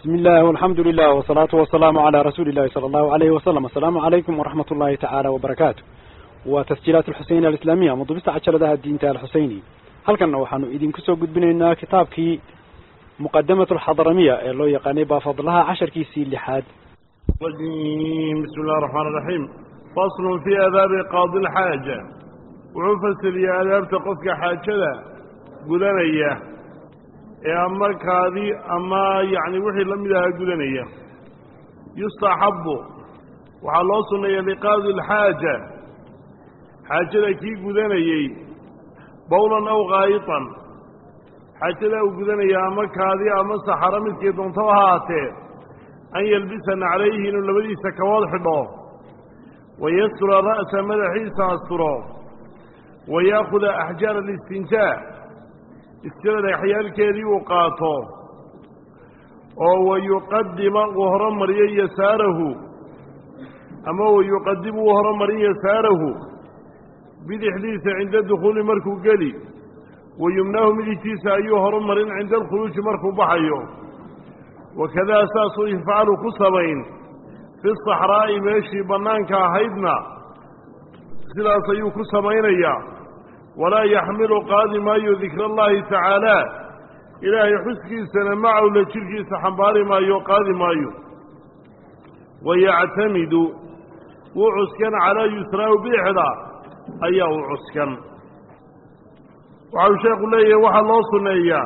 بسم الله والحمد لله والصلاة والسلام على رسول الله صلى الله عليه وسلم السلام عليكم ورحمة الله تعالى وبركاته وتسجيلات الحسين الإسلامية مضبست عشر ذا الدين تال الحسيني هل كان وحنو إذن كسو قد بنينا كتابك مقدمة الحضرمية اللي يقاني بفضلها عشر كيسي لحاد الرجيم بسم الله الرحمن الرحيم فصل في آداب قاضي الحاجة وعفصل يا آداب تقفك حاجة قدنية أما كاذي أما يعني وحي لم يدها قدنية يستحب وحلوصنا لقاضي الحاجة حاجة كي قدنية بولا أو غايطا حاجة أو قدنية أما كاذي أما سحرمت كي دونتوهاته an yalbisana calayhi inuu labadiisa kabood xidho wayastura ra'sa madaxiisa asturo wayaakuda axjaar alistinjaa iskada dhagaxyaalkeedii uu qaato oo wayuqadima uu horomariyo yasaarahu ama wayuqadimu uu horomarin yasaarahu bidixdiisa cinda dukhuuli markuu geli wayumnaahu midigtiisa ayuu horumarin cinda alkhuluuji markuu baxayo wakadaa saasuu yafcalu ku samayn fi saxraa'i meeshii bannaanka ahaydna sidaas ayuu ku samaynayaa walaa yaxmilu qaadi maayo dikra allaahi tacaalaa ilaahay xuskiisana macawla jidhkiisa xambaari maayo qaadi maayo wayactamidu wuu cuskan calaa yusraahu bidixda ayaa u cuskan waxau sheekhu leeyahay waxaa loo sunneeyaa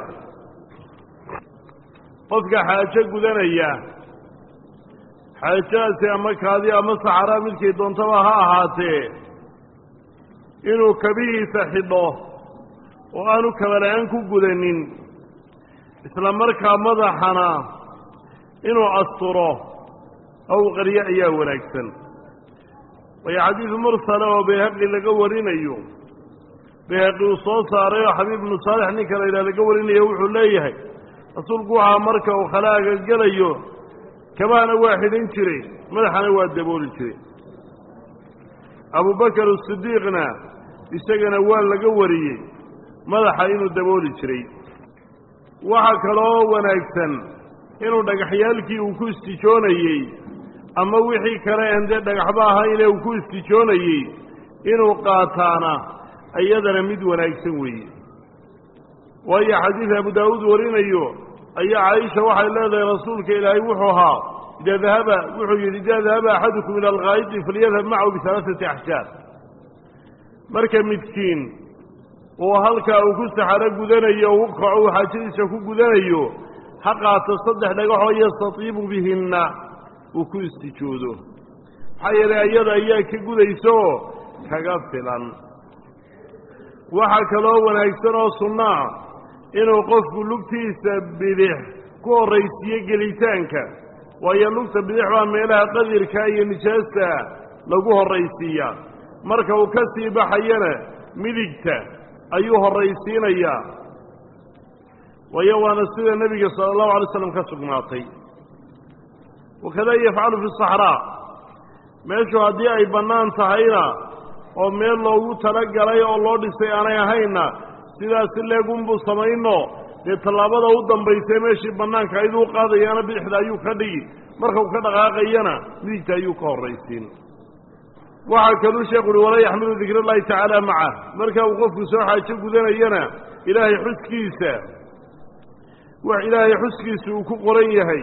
qofka xaajo gudanaya xaajadaasi ama kaadi ama saxaraa midkay doontaba ha ahaatee inuu kabihiisa xidho oo aanu kabala-aan ku gudanin isla markaa madaxana inuu asturo ow qaryo ayaa wanaagsan waayo xadiidu mursala oo bayhaqi laga warinayo bayhaqi uu soo saaray oo xabiib ibnu saalix ninka la yidhaha laga warinayo wuxuu leeyahay rasuulku waxaa marka uu khalaaga gelayo kabahana waa xidhan jiray madaxana waa dabooli jiray abubakar asidiiqna isagana waa laga wariyey madaxa inuu dabooli jiray waxaa kaloo wanaagsan inuu dhagaxyaalkii uu ku istijoonayey ama wixii kale en dee dhagaxba ahayne uu ku istijoonayey inuu qaataana iyadana mid wanaagsan weeye waayo xadiid abu daawuud warinayo ayaa caaisha waxay leedahay rasuulka ilaahay wuxuu ahaa idaa dahaba wuxuu yidhi idaa dahaba axadukum ila alkaayidi falyadhab macahu bihalaaثati axjaar marka midkiin uu halkaa uu ku saxaro gudanayo u kaco uu xaajadiisa ku gudanayo ha qaato saddex dhagaxoo yastatiibu bihinna uu ku istijoodo maxaa yeelay ayada ayaa ka gudaysaoo kaga filan waxaa kaloo wanaagsan oo sunnaa inuu qofku lugtiisa bidix ku horraysiiyo gelitaanka waayo lugta bidix baa meelaha qadirka iyo nijaasta lagu horraysiiyaa marka uu ka sii baxayana midigta ayuu horraysiinayaa waayo waana sida nebiga sala allahu alay slam ka sugnaatay wakadaa yafcalu fi saxraa meeshu haddii ay bannaan tahayna oo meel loogu talagalay oo loo dhisay aanay ahaynna sidaas si leegunbuu samayno dee tallaabada u dambaysee meeshii bannaanka ayduu qaadayaana bidixda ayuu ka dhigi marka uu ka dhaqaaqayana midigta ayuu ka horraysiin waxaa kaluu sheekhu uhi walaa yaxmilu dikr allahi tacaala macah marka uu qofku soo xaajo gudanayana ilaahay xuskiisa wax ilaahay xuskiisa uu ku qoran yahay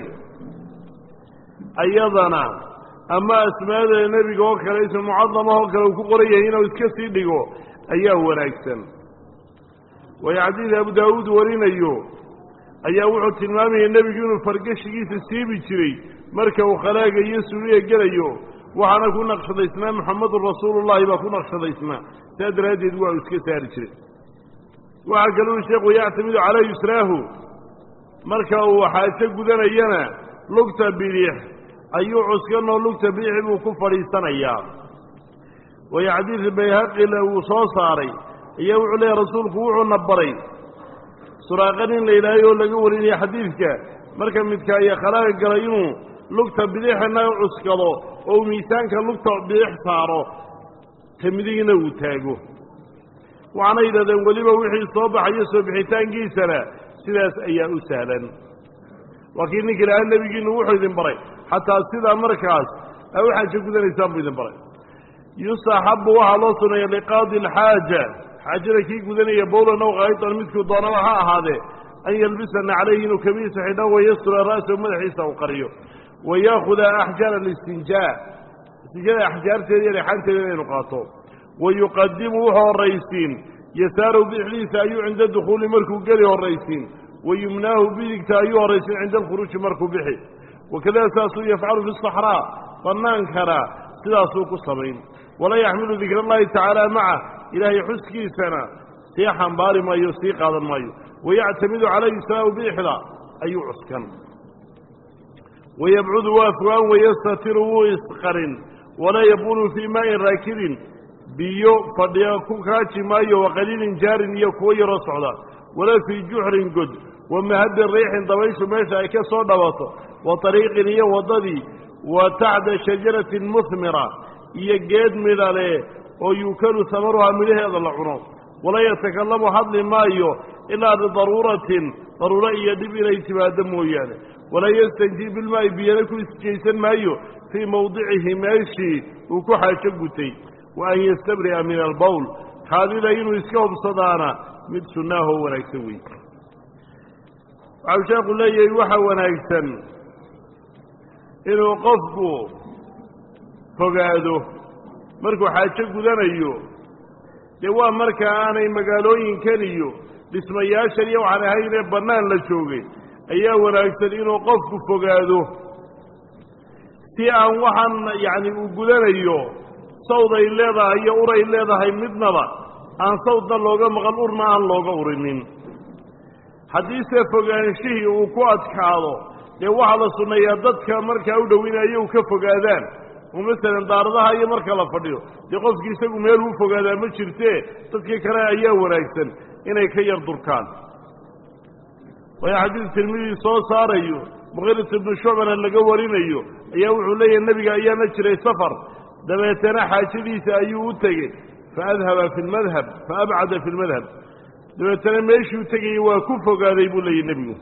ayadana ama asmaada nebiga oo kale ism mucadamah oo kale uu ku qoran yahay inuu iska sii dhigo ayaa wanaagsan waayo xadiid abu daawuud warinayo ayaa wuxuu tilmaamayay nebigu inuu fargashigiisa siibi jiray marka uu khalaaga iyo suuriya gelayo waxaana ku naqshadaysnaa muxamadun rasuulullahi baa ku naqshadaysnaa saa daraaddeed waa uu iska saari jiray waxaa kaluu sheekhu yactamidu calaa yusraahu marka uu xaajo gudanayana lugta bidix ayuu cuskanoo lugta bidixi buu ku fadhiisanayaa waayo xadiid bayhaqile uu soo saaray ayaa wuxuu leeyahy rasuulku wuxuuna baray suraaqa nin la yidhaahay oo laga warinaya xadiidka marka midka iyo khalaaga galay inuu lugta bidixina cuskado oo uu miisaanka lugta bidix saaro ta midigna uu taago waxaana yidhahdeen weliba wixii soo baxayo soo bixitaankiisana sidaas ayaa u sahlan waa kii ninka ilaha nebigiinu wuxuu idin baray xataa sidaa markaas a u xaajo gudanaysaan buu idin baray yustaxabu waxaa loo suneeya liqaadi alxaaja xaajada kii gudanaya bowlan ow kaytan midkuu doonaba ha ahaadee an yalbisana calayhi inuu kabiisa xidhan wayastura ra'sahu madaxiisa u qariyo wayaakuda axjaar alistinjaa istinjada axjaarteeda iyo dhexanteeda inaynu qaato wayuqadimu wuxuu horraysiin yasaarahu bidixdiisa ayuu cinda dukhuuli markuu geli horraysiin wayumnaahu bidigta ayuu horraysiin cinda alkhuruuji markuu bixi wakadada saasuu yafcalu fi saxraa bannaankana sidaasuu ku samayn walaa yaxmilu dikra allahi tacaala maca ilaahay xuskiisana sii xambaari maayo sii qaadan maayo wayactamidu calayhi salaau bidixda ayuu cuskan wayabcudu waa fogaan wayastatiru wuu isqarin walaa yabulu fii maain raakidin biyo fadhiya ku kaaji maayo waqaliilin jaarin iyo kuwo yaroo socda walaa fii juxrin god wa mahadin riixin dabayshu meesha ay ka soo dhawato wa ariiqin iyo waddadii wa tacda shajaratin muhmira iyo geed midhale oo yuukalu samaruhaa midhaheeda la cuno walaa yatakalamu hadli maayo ilaa bidaruuratin daruuro iyo dhib inay timaado mooyaane walaa yastanjii bilmaa'i biyana ku isjaysan maayo fii mawdicihi meeshii uu ku xaajo gutay wa an yastabri'a min albowl kaadida inuu iska hubsadaana mid sunnaahoo wanaagsan wey waxau sheekhu leeyahay waxa wanaagsan inuu qofku fogaado markuu xaajo gudanayo dee waa marka aanay magaalooyinkan iyo dhismayaashan iyo waxaan ahaynee bannaan la joogay ayaa wanaagsan inuu qofku fogaado si aan waxaan yacni uu gudanayo sawd ay leedahay iyo ur ay leedahay midnaba aan sawdna looga maqan urna aan looga urinin haddiise fogaanshihii uu ku adkaado dee waxaa la sunneeyaa dadka markaa u dhowinaya u ka fogaadaan oo masalan daaradaha iyo marka la fadhiyo dee qofkii isagu meel uu fogaadaa ma jirtee dadkii kale ayaa wanaagsan inay ka yar durkaan waayo xadiis tirmidii soo saarayo muqirat ibnu shucbana laga warinayo ayaa wuxuu leeyahay nebiga ayaana jiray safar dabeetana xaajadiisa ayuu u tegey faadhaba fi lmadhab faabcada fi lmadhab dabeetana meeshuu tegayey waa ku fogaaday buu leeyahy nebigu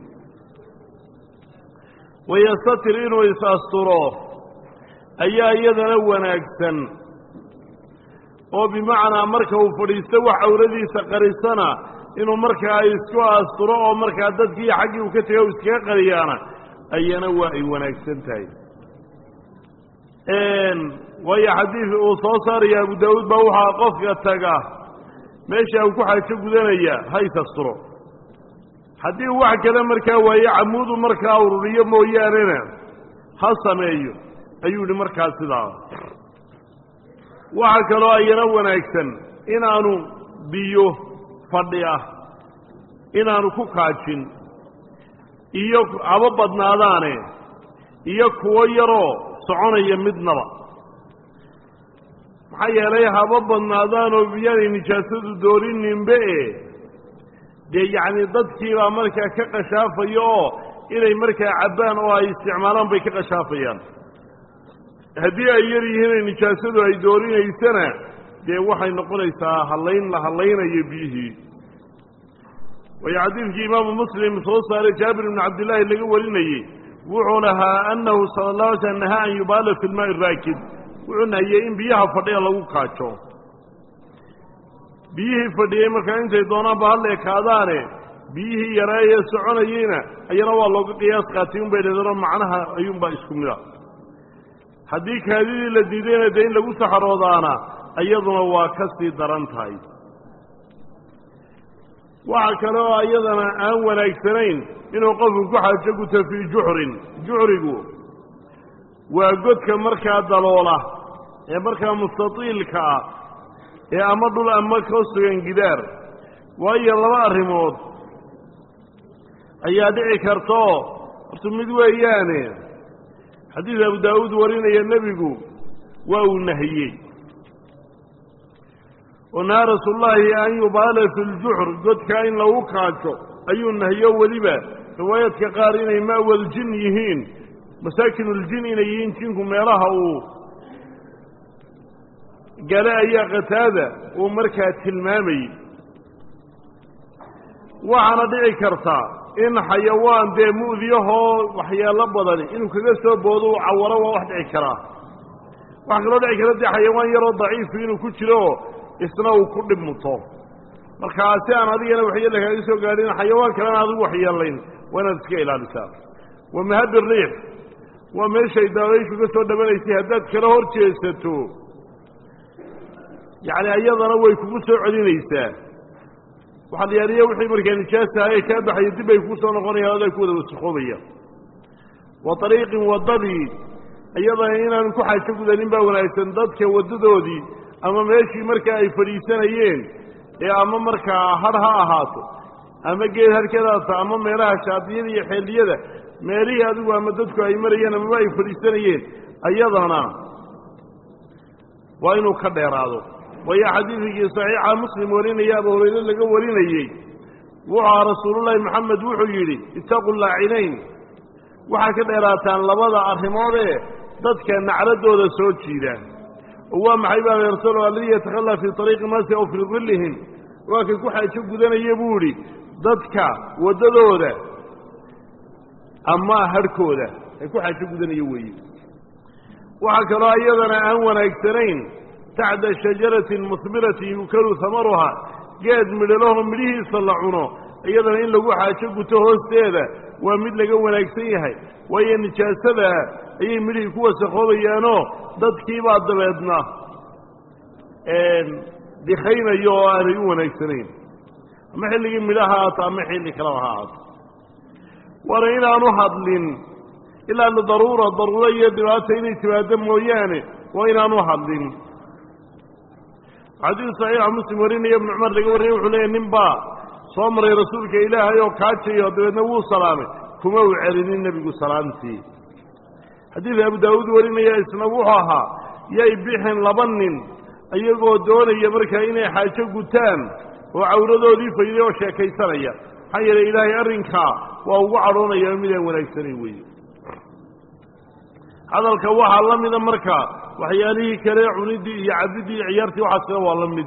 wayastatir inuu is-asturo ayaa iyadana wanaagsan oo bimacnaa marka uu fadhiisto wax cawradiisa qarisana inuu markaa isku asturo oo markaa dadkii xaggii uu ka tegay u iskaga qariyaana ayana waa ay wanaagsan tahay waayo xadiid uu soo saaraya abu daawuud baa waxaa qofka taga meesha uu ku xaajo gudanaya ha is-asturo haddii uu wax kale markaa waaye camuudu markaa ururiyo mooyaanena ha sameeyo ayuu yihi markaa sidaa waxaa kaloo ayana wanaagsan inaanu biyo fadhi ah inaanu ku kaajin iyo haba badnaadaane iyo kuwo yaroo soconaya midnaba maxaa yeelay haba badnaadaanoo biyaanay nijaasadu doorininbe e dee yacni dadkiibaa markaa ka qashaafayo oo inay markaa cabbaan oo ay isticmaalaan bay ka qashaafayaan haddii ay yar yihiinay nijaasadu ay doorinaysana dee waxay noqonaysaa hallayn la hallaynayo biyihii waayo xadiidkii imaamu muslim soo saaray jaabir ibnu cabdillaahi laga warinayey wuxuu lahaa annahu sala allah alay slam nahaa an yubaala fi lmaa'i raakid wuxuu nahiyey in biyaha fadhiya lagu kaajo biyihii fadhiyey markaa intay doonaanba hal ekaadaane biyihii yareeye soconayeyna ayana waa looga qiyaas qaatay unbay dhadano macnaha ayuunbaa isku mid a haddii kaadidii la diidayna dee in lagu saxaroodaana iyaduna waa ka sii daran tahay waxa kale oo iyadana aan wanaagsanayn inuu qofku ku xaajo guto fii juxrin juxrigu waa godka markaa daloola ee markaa mustatiilka ah ee ama dhul ama ka sugan gidaar waayo laba arrimood ayaa dhici kartaoo horta mid weeyaane xadiid abu daawuud warinaya nebigu waa uu nahiyey oo nahaa rasuulullaahi an yubaala fi ljuxr godkaa in lagu kaajo ayuu nahiyo weliba riwaayaadka qaar inay ma'wal jin yihiin masaakinuljin inay yihiin jinku meelaha uu gale ayaa qataada uu markaa tilmaamayey waxaana dhici kartaa in xayawaan dee mu'diyahoo waxyeelo badani inuu kaga soo boodo u cawaro waa wax dhici karaa waxaa kaloo dhici kara dee xayawaan yaroo daciifu inuu ku jiro isna uu ku dhib muto markaa si aan adigana waxyeella kaaga soo gaadhin xayawaan kalena adigu waxyeelayn waa inaad iska ilaalisaa wa mahabi riix waa meeshay daabayshu ka soo dhabanaysay haddaad kala hor jeesato yacni iyadana way kugu soo celinaysaa waxaa la yaaliya wixii markaa nijaastahaye kaa baxaya dib bay kuu soo noqonayaan adaa ku wada wasakoobayaan wa ariiqin waddadii iyadana inaanu ku xaajo gudanin baa wanaagsan dadka waddadoodii ama meeshii markaa ay fadhiisanayeen ee ama markaa har ha ahaato ama geed harkadaasa ama meelaha shaadiyada iyo xeeliyada meelihii adigu ama dadku ay marayeen amaba ay fadhiisanayeen ayadana waa inuu ka dheeraado waayo xadiidkii saxiixa muslim warinaya abu hurayre laga warinayey wuxuu aha rasuulullaahi moxamed wuxuu yidhi itaqu laacinayn waxaa ka dheeraataan labada arrimoodee dadka nacradooda soo jiida oo waa maxay baa rasuul alladii yatakhalaa fii ariiqi naasi aw fii dillihim waa kay ku xaajo gudanaya buu idhi dadka waddadooda ama harhkooda ay ku xaajo gudanaya weeye waxaa kaloo iyadana aan wanaagsanayn tacda shajaratin musbiratin yukalu hamaruha geed midhalaho midhihiisa la cuno iyadana in lagu xaajo guto hoosteeda waa mid laga wanaagsan yahay waayo nijaasada ayay midhihii ku wasakoobayaanoo dadkiibaa dabeedna dikaynayo oo aanay u wanaagsanayn ama xilligii midhaha haato ama xilli kaleba ha haato waana inaanu hadlin ilaa lidaruura daruuro iyo dhibaata inay timaado mooyaane waa inaanu hadlin xadiis saxiixa muslim warinaya ibnu cumar laga wariyay wuxuu leeyahy nin baa soo maray rasuulka ilaahay oo kaajayo dabeedna wuu salaamay kuma uu celinin nebigu salaamtii xadiidka abu daawuud warinaya isna wuxuu ahaa yay bixin laba nin iyagoo doonaya markaa inay xaajo gutaan oo cawradoodii fayday oo sheekaysanaya maxaa yeelay ilaahay arrinkaa waa ugu cadhoonaya midaan wanaagsanayn weeye hadalka waxaa la mida marka waxyaalihii kale cuniddii iyo cabiddii iyo ciyaartii waxaas kale waa la mid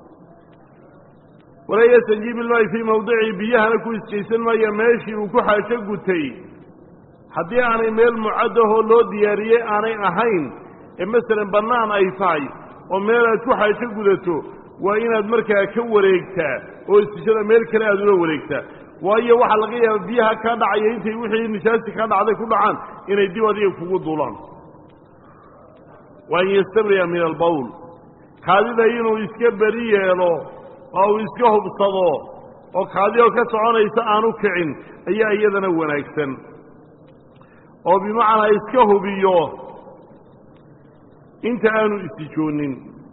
walaa yastanjiib ilmaayi fii mawdicii biyahana ku isjaysan maaya meeshii uu ku xaajo gutay haddii aanay meel mucaddahoo loo diyaariyey aanay ahayn ee masalan bannaan ay tahay oo meel aad ku xaajo gudato waa inaad markaa ka wareegtaa oo istijada meel kale aad ula wareegtaa waayo waxaa laga yaaba biyaha kaa dhacaya intay wixii nijaasti kaa dhacday ku dhacaan inay dib adiga kugu duulaan wa an yastabriya min albawl kaadida inuu iska beri yeelo oo uu iska hubsado oo kaadi oo ka soconaysa aanu kicin ayaa iyadana wanaagsan oo bimacnaa iska hubiyo inta aanu istijoonin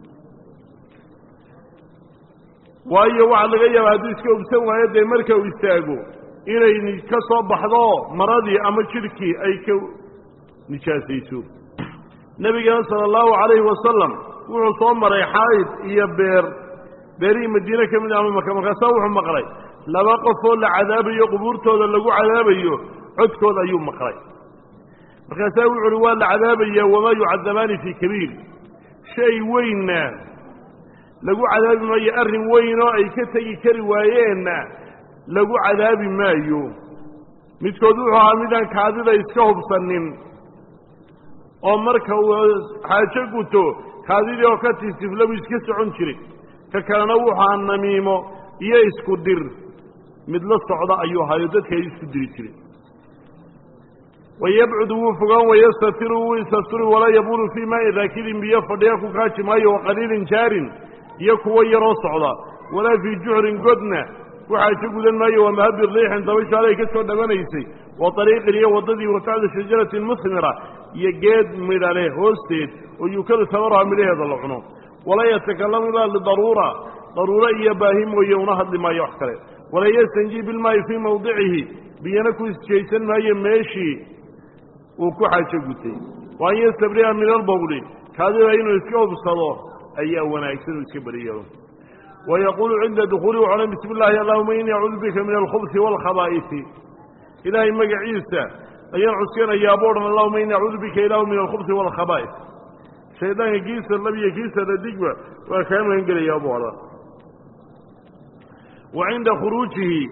waayo waxaa laga yaaba hadduu iska hubsan waayo dee marka uu istaago inay ka soo baxdo maradii ama jidhkii ay ka nijaasayso nebigana sala allahu calayhi wasalam wuxuu soo maray xayd iyo beer beerihii madiine ka mid ama maka markaasaa wuxuu maqlay laba qofoo la cadaabayo qubuurtooda lagu cadaabayo codkood ayuu maqlay markaasaa wuxu uhi waa la cadaabaya wamaa yucadabaani fii kabiir shay weynna lagu cadaabi maayo arrin weyn oo ay ka tegi kari waayeenna lagu cadaabi maayo midkood wuxuu ahaa midaan kaadida iska hubsanin oo marka uu xaajo guto kaadidii oo ka tiisiflabu iska socon jiray ka kalena wuxuaa namiimo iyo isku dir mid la socda ayuu ahaayo dadka ay isku diri jiray wayabcudu wuu fogaan wayastatiru wuu isasturi walaa yabulu fii maai daakidin biyo fadhiya ku kaaji maayo waqaliilin jaarin iyo kuwo yaroo socda walaa fii jucrin godna ku xaajo gudan maayo wa mahabi riixin dabashu alay ka soo dhabanaysay wa ariiqin iyo waddadii watacda shajaratin musmira iyo geed midhale hoosteed oo yukadu tamaruha midhaheeda la cuno walaa yatakalamu ilaa lidaruura daruuro iyo baahi mooye una hadli maayo wax kale walaa yastanjii bilmaayi fii mawdicihi biyana ku isjaysan maayo meeshii uu ku xaajo gutay wa an yastabri'a min albawli kaadida inuu iska hubsado ayaa wanaagsan uu iska beriyeelo wa yaquulu cinda dukuuli wuxu odhan bismi illaahi allahuma innii acuudu bika min alkhubsi waalkhabaa'ifi ilaahay magaciisa ayaan cuskanayaa bu odhan allahuma innii acuudu bika ilaahu min alkhubsi waalkhabaa'if shaydaanka kiisa lab iyo kiisa dhadigba waa kaa magan gelayaa buu odhan wa cinda khuruujihi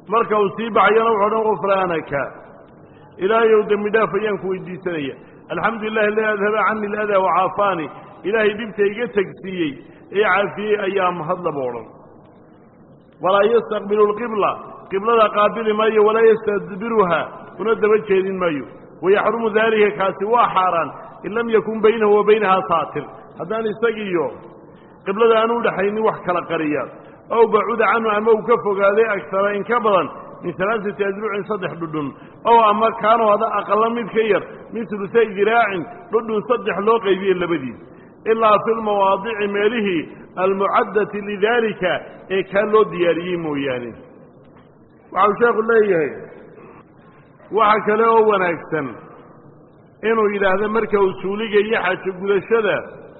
marka uu sii baxayana wuxuu odhan gufraanaka ilaahayow dembi dhaaf ayaan ku weydiisanaya alxamdu lilahi aladi adhaba cani aladaa wacaafaani ilaahay dhibta iga tegsiiyey ee caafiyey ayaa mahadlaba odhan walaa yastaqbilu lqibla qiblada qaabili maayo walaa yastadbiruha una daba jeedin maayo wayaxrumu daalika kaasi waa xaaraan in lam yakun baynahu wa baynahaa saatir haddaan isagiiyo qiblada aanu udhaxaynin wax kala qariya ow bacuda canhu ama uu ka fogaaday agtara in ka badan min alaaati adrucin saddex dhudhun ow ama kaanuu hada aqala mid ka yar min ulusay diraacin dhudhun saddex loo qaybiye labadiis ilaa fi lmawaadici meelihii almucaddati lidaalika ee kaa loo diyaariyey mooyaane waxau sheekhu leeyahay waxa kale oo wanaagsan inuu yidhaahdo marka uu suuliga iyo xajo gudashada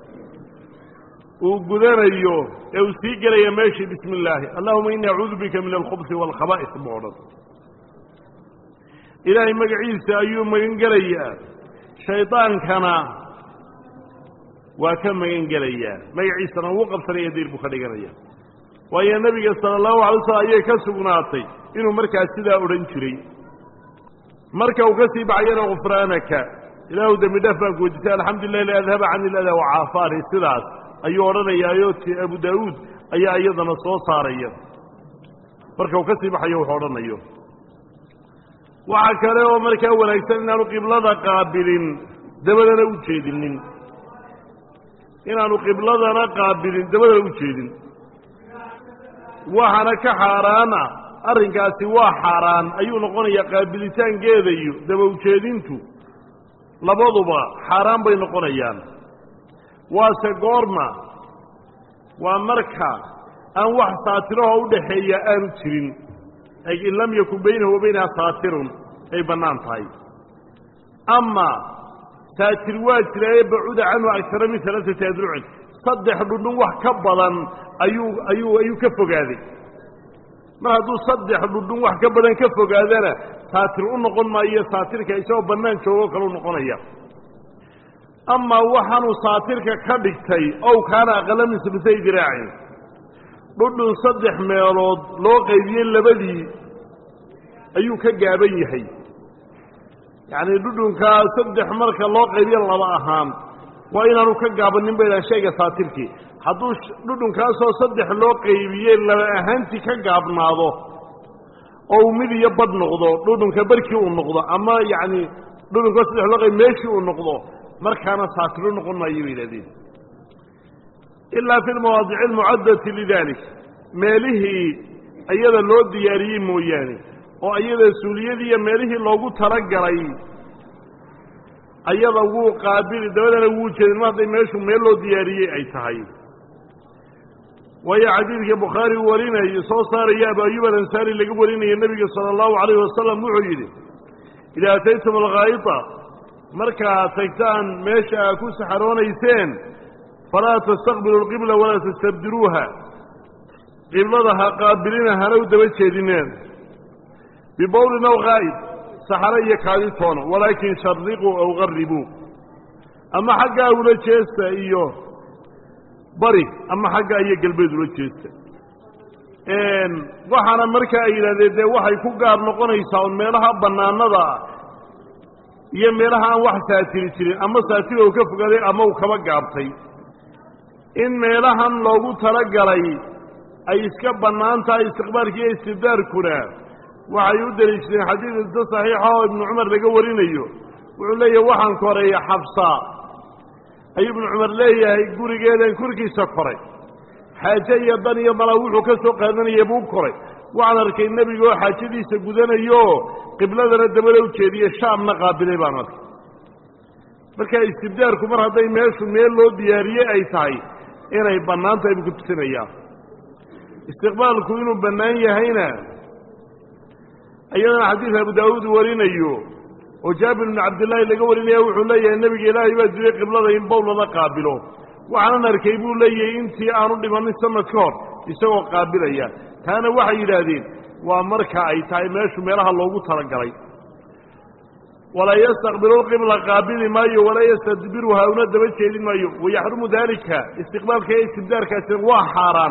uu gudanayo ee uu sii gelaya meeshii bismi illaahi allahuma ini acuudu bika min alkhubsi waalkhaba'is buu odhan ilaahay magaciisa ayuu magan gelayaa shaydaankana waa ka magan gelayaa magaciisana wuu qabsanaya diir buu ka dhiganaya waayo nebiga sala allahu alay slam ayay ka sugnaatay inuu markaas sidaa odhan jiray marka uu ka sii baxayana gufraanaka ilaahu dembi dhaaf baan ku wejisay alxamdu lilah li adhaba cani iladaa wacaafaani sidaas ayuu odhanayaayo ti abu daawuud ayaa iyadana soo saaraya marka uu ka sii baxayo wuxuu odhanayo waxa kale oo markaa wanaagsan inaanu qiblada qaabilin dabadana u jeedinin inaanu qibladana qaabilin dabadana u jeedin waxaana ka xaaraana arrinkaasi waa xaaraan ayuu noqonayaa qaabilitaankeeda iyo daba ujeedintu labaduba xaaraan bay noqonayaan waase goorma waa marka aan wax saatiraho u dhaxeeya aanu jirin ay in lam yakun baynahu wa baynaha saatirun ay bannaan tahay ama saatir waa jira ee bacuda canhu agtara min alaaati adrucin saddex dhudhun wax ka badan ayuu ayuu ayuu ka fogaaday mar hadduu saddex dhudhun wax ka badan ka fogaadana saatir u noqon maayo saatirka isagoo bannaan joogo kale u noqonaya amaa waxaanuu saatirka ka dhigtay ow kaana aqala min sulusay diraacin dhudhun saddex meelood loo qaybiyey labadii ayuu ka gaaban yahay yacnii dhudhunkaa saddex marka loo qaybiyo laba ahaan waa inaanu ka gaabanin ba idhaha shayga saatirkii hadduu dhudhunkaasoo saddex loo qaybiyey laba ahaantii ka gaabnaado oo uu mid iyo badh noqdo dhudhunka barkii uu noqdo ama yacni dhudhunkao saddex loo qaybi meeshii uu noqdo markaana saatiru noqon maayo bay yidhahdeen ilaa fi lmawaadici almucaddati lidalik meelihii iyada loo diyaariyey mooyaane oo iyada suuliyadii iyo meelihii loogu talagalay ayada wuu qaabili dabadana wuu jeedin mar hadday meeshu meel loo diyaariyey ay tahay waayo xadiidka bukhaari uu warinayo soo saaraya abu ayub alansaari laga warinayo nebiga sala allahu calayhi wasalam wuxuu yidhi idaa ataytum alghaayita markaad tagtaan meesha aad ku saxaroonayseen falaa tastaqbilu alqibla walaa tastabdiruuha qiblada ha qaabilina hana u daba jeedineen bibowlin aw haa'id saxaro iyo kaaditoona walaakin shariquu aw qaribuu ama xaggaa ula jeesta iyo bari ama xaggaa iyo galbeed ula jeesta waxaana marka ay yidhahdeen dee waxay ku gaar noqonaysaa un meelaha bannaanada ah iyo meelaha aan wax saatiri jirin ama saatira uu ka fogaaday ama uu kaba gaabtay in meelahan loogu talagalay ay iska bannaan tahay istiqbaalka iyo istibdaarkuna waxay u deliishadeen xadiid inta saxiixa oo ibnu cumar laga warinayo wuxuu leeyahay waxaan koreeya xabsa ayuu ibnu cumar leeyahay gurigeedan korkiisa koray xaaje iyo dan iyo mala wuxuu ka soo qaadanaya buu koray waxaan arkay nebiga oo xaajadiisa gudanayo qibladana dabada u jeediye shaamna qaabilay baan arkay marka istibdaarku mar hadday meeshu meel loo diyaariyey ay tahay inay bannaan tahay buu ku tusinayaa istiqbaalku inuu bannaan yahayna iyadana xadiid abu daawuud warinayo oo jaabir bnu cabdillaahi laga warinaya wuxuu leeyahay nebiga ilaahay baa diray qiblada in bowl lala qaabilo waxaanan arkay buu leeyahay intii aanu dhimanin sanad ka hor isagoo qaabilaya taana waxay yidhaahdeen waa marka ay tahay meeshu meelaha loogu talagalay walaa yastaqbilu lqibla qaabili maayo walaa yastadbiruha una daba jeedin maayo wayaxrumu daalika istiqbaalka iyo istibdaarkaasina waa xaaraan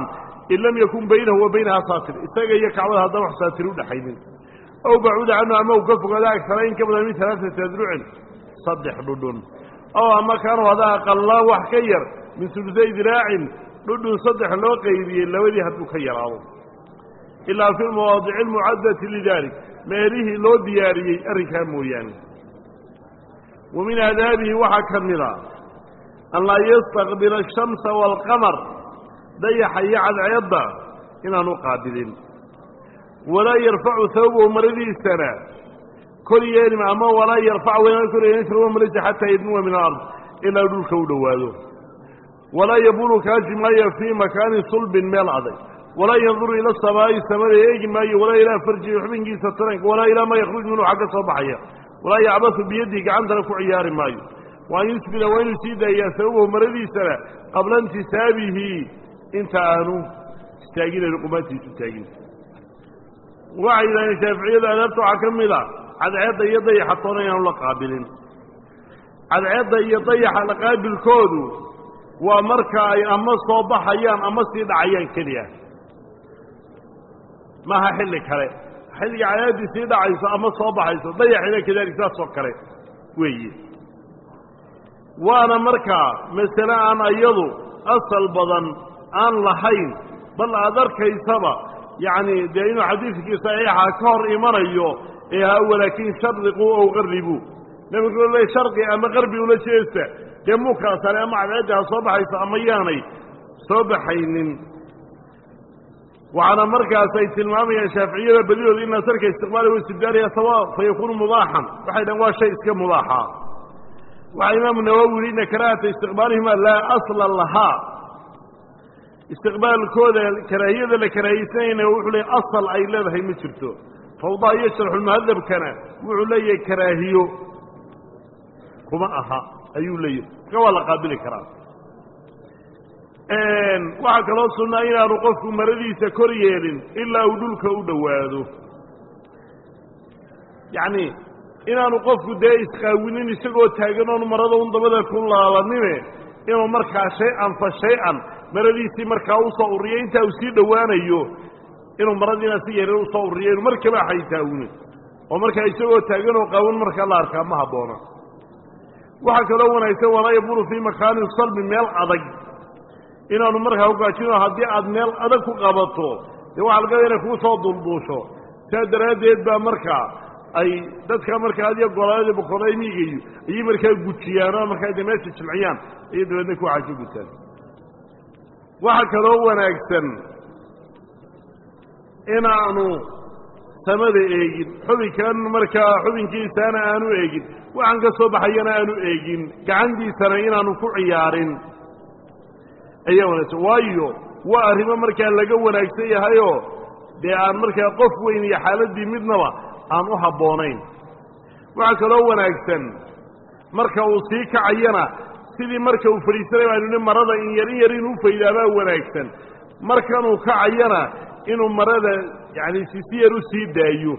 in lam yakun baynahu wa baynahaa saatir isaga iyo kacbada haddaan wax saatir udhaxaynin ow bacuuda canhu ama uu ka fogaado agtara in ka badan min alaaati adrucin saddex dhudhun ow ama kaanu hadaa aqallaa wax ka yar min sulusay diraacin dhudhun saddex loo qaybiyey labadii hadduu ka yaraado ilaa fi lmawaadici almucaddati lidalik meelihii loo diyaariyey arrinkaa mooyaane wa min aadaabihi waxaa ka mida an laa yastaqbila ashamsa waalqamar dayaxa iyo cadceedda inaanu qaabilin walaa yarfacu hawbahu maradiisana kor yeelima ama walaa yarfac waynaan kor yeelin hawba maradiisa xataa yadnuwa min alard ilaa dhulka u dhowaado walaa yabulu kaaji maayo fii makaanin sulbin meel adag walaa yanduru ila samaa'i samada eegi maayo walaa ilaa farjihi xubinkiisa taranka walaa ilaa maa yakhruj minhu xagga soo baxaya walaa yacbasu biyadihi gacantana ku ciyaari maayo wa an yusbila waa inuu sii daayaa sababahu maradiisana qabla intisaabihi inta aanu istaaginayn qumaantiisu taagin waxay yidhahdeen shaaficiyada adaabta waxaa ka mid a cadceedda iyo dayaxa toona inaanu la qaabilin cadceedda iyo dayaxa la qaabilkoodu waa marka ay ama soo baxayaan ama sii dhacayaan keliya maaha xilli kale xilliga cadaaddii sii dhacayso ama soo baxayso dayaxina kadalik saas oo kale weeye waana markaa masale aan iyadu asal badan aan lahayn bal aad arkaysaba yacni dee inuu xadiidkii saxiixa ka hor imanayo ee ha walaakin shariquu ow qarribuu nebigu le sharqi ama qarbi ula jeesta dee mukaasale ama cadceeddi ha soo baxayso ama yaanay soo baxaynin waxaana markaas ay tilmaamayaan shaaficiyada badidooda in asarka istiqbaali wa istibdaaliha sawa fa yakuunu mubaaxan waxay dhahen waa shay iska mubaaxa waxaa imaamu nawowi yihi ina karaahata istiqbaalihima laa asla lahaa istiqbaalkooda karaahiyada la karaahiysanayna wuxuu leeyahy asal ay leedahay ma jirto fawdaa iyo sharxulmuhadabkana wuxuu leeyahay karaahiyo kuma aha ayuu leeyahay marka waa la qaabili karaa waxaa kaloo sunnaa inaanu qofku maradiisa kor yeelin ilaa uu dhulka u dhowaado yacni inaanu qofku dee isqaawinin isagoo taagan oonu marada un dabada ku laabanine inuu markaa shay-an fa shay-an maradiisii markaa usoo urriyo intaa uu sii dhowaanayo inuu maradiina si yarin usoo urriyo inu markaba xaytaawine oo markaa isagoo taagan oo qaawan markaa la arkaa ma habboona waxaa kaloo wanaagsan walaa yabulu fii makaanin salbi meel adag inaanu markaa ugaajino haddii aad meel adag ku qabato dee waxaa lagada inay kuu soo dulduusho saa daraaddeed baa markaa ay dadka markaa adiyo golaadii boqorada miigayo ayay markaa gujiyaanoo markaa de meesha jilciyaan ayay dabeedna ku xaajo gutaan waxaa kaloo wanaagsan inaanu samada eegin xubinkan markaa xubinkiisaana aanu eegin waxaan ka soo baxayana aanu eegin gacantiisana inaanu ku ciyaarin ayaa wanaagsan waayo waa arrimo markaa laga wanaagsan yahayoo dee aan markaa qof weyn iyo xaaladdii midnaba aan u habboonayn waxaa kaloo wanaagsan marka uu sii kacayana sidii marka uu fadhiisanay aynu ni marada in yar in yar inuu faydaabaa wanaagsan markanuu kacayana inuu marada yacni si si yar u sii daayo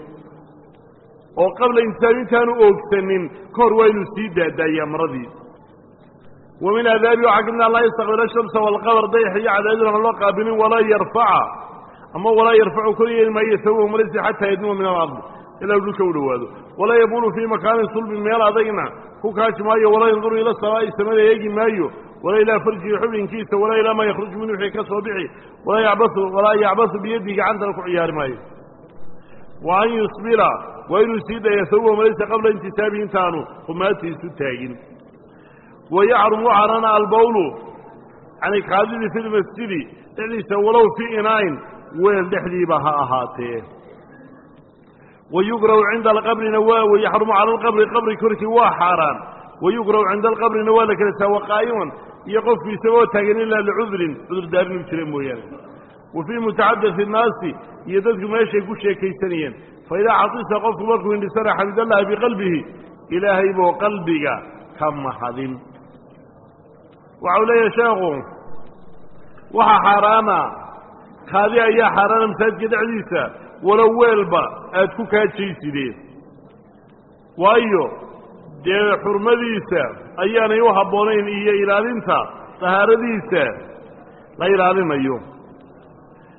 oo qabla intisaab intaanu oogsanin ka hor waa inuu sii daadaayaa maradii wa min aadaabi waxaa ka mid an laa yastaqbila shamsa waalqamar dayax iyo cadaadin aan loo qaabilin walaa yarfaca ama walaa yarfacu kor yeeli maayo sabahu marisi xataa yadnuwa min alard ilaa u dhulka u dhowaado walaa yabulu fii makaanin sulbin meel adagna ku kaaji maayo walaa yanduru ila samaa'i samada eegi maayo walaa ilaa farjihi xubinkiisa walaa ilaa maa yakhruj min wixii ka soo bixi walaa yacbasu walaa yacbasu biyadihi gacantana ku ciyaari maayo wa an yusbila waa inuu sii daya sabahu marisi qabla intisaabihi intaanu humaatiisu taagin wayacrumu carana albawlu yani kaadidii fi lmasjidi dhexdiisa walow fii inaain weel dhexdiiba ha ahaatee wayugrahu cinda alqabrina waa wayaxrumu cala alqabri qabri korkii waa xaaraan wayugrahu cinda alqabrina waa la kala saawa qaa'iman iyo qofku isagoo taagan ilaa licudrin cudurdaarin u jira mooyaane wa fii mutacadati innaasi iyo dadku meeshay ku sheekaysanayeen fa idaa xatisa qofku markuu indhisana xamidallahi biqalbihi ilaahay buu qalbiga ka mahadin waxau leeyahay sheekhu waxaa xaaraana kaadi ayaa xaaraana masaajidka dhexdiisa walow weelba aad ku kaajaysideen waayo dee xurmadiisa ayaanay u habboonayn iyo ilaalinta dahaaradiisa la ilaalinayo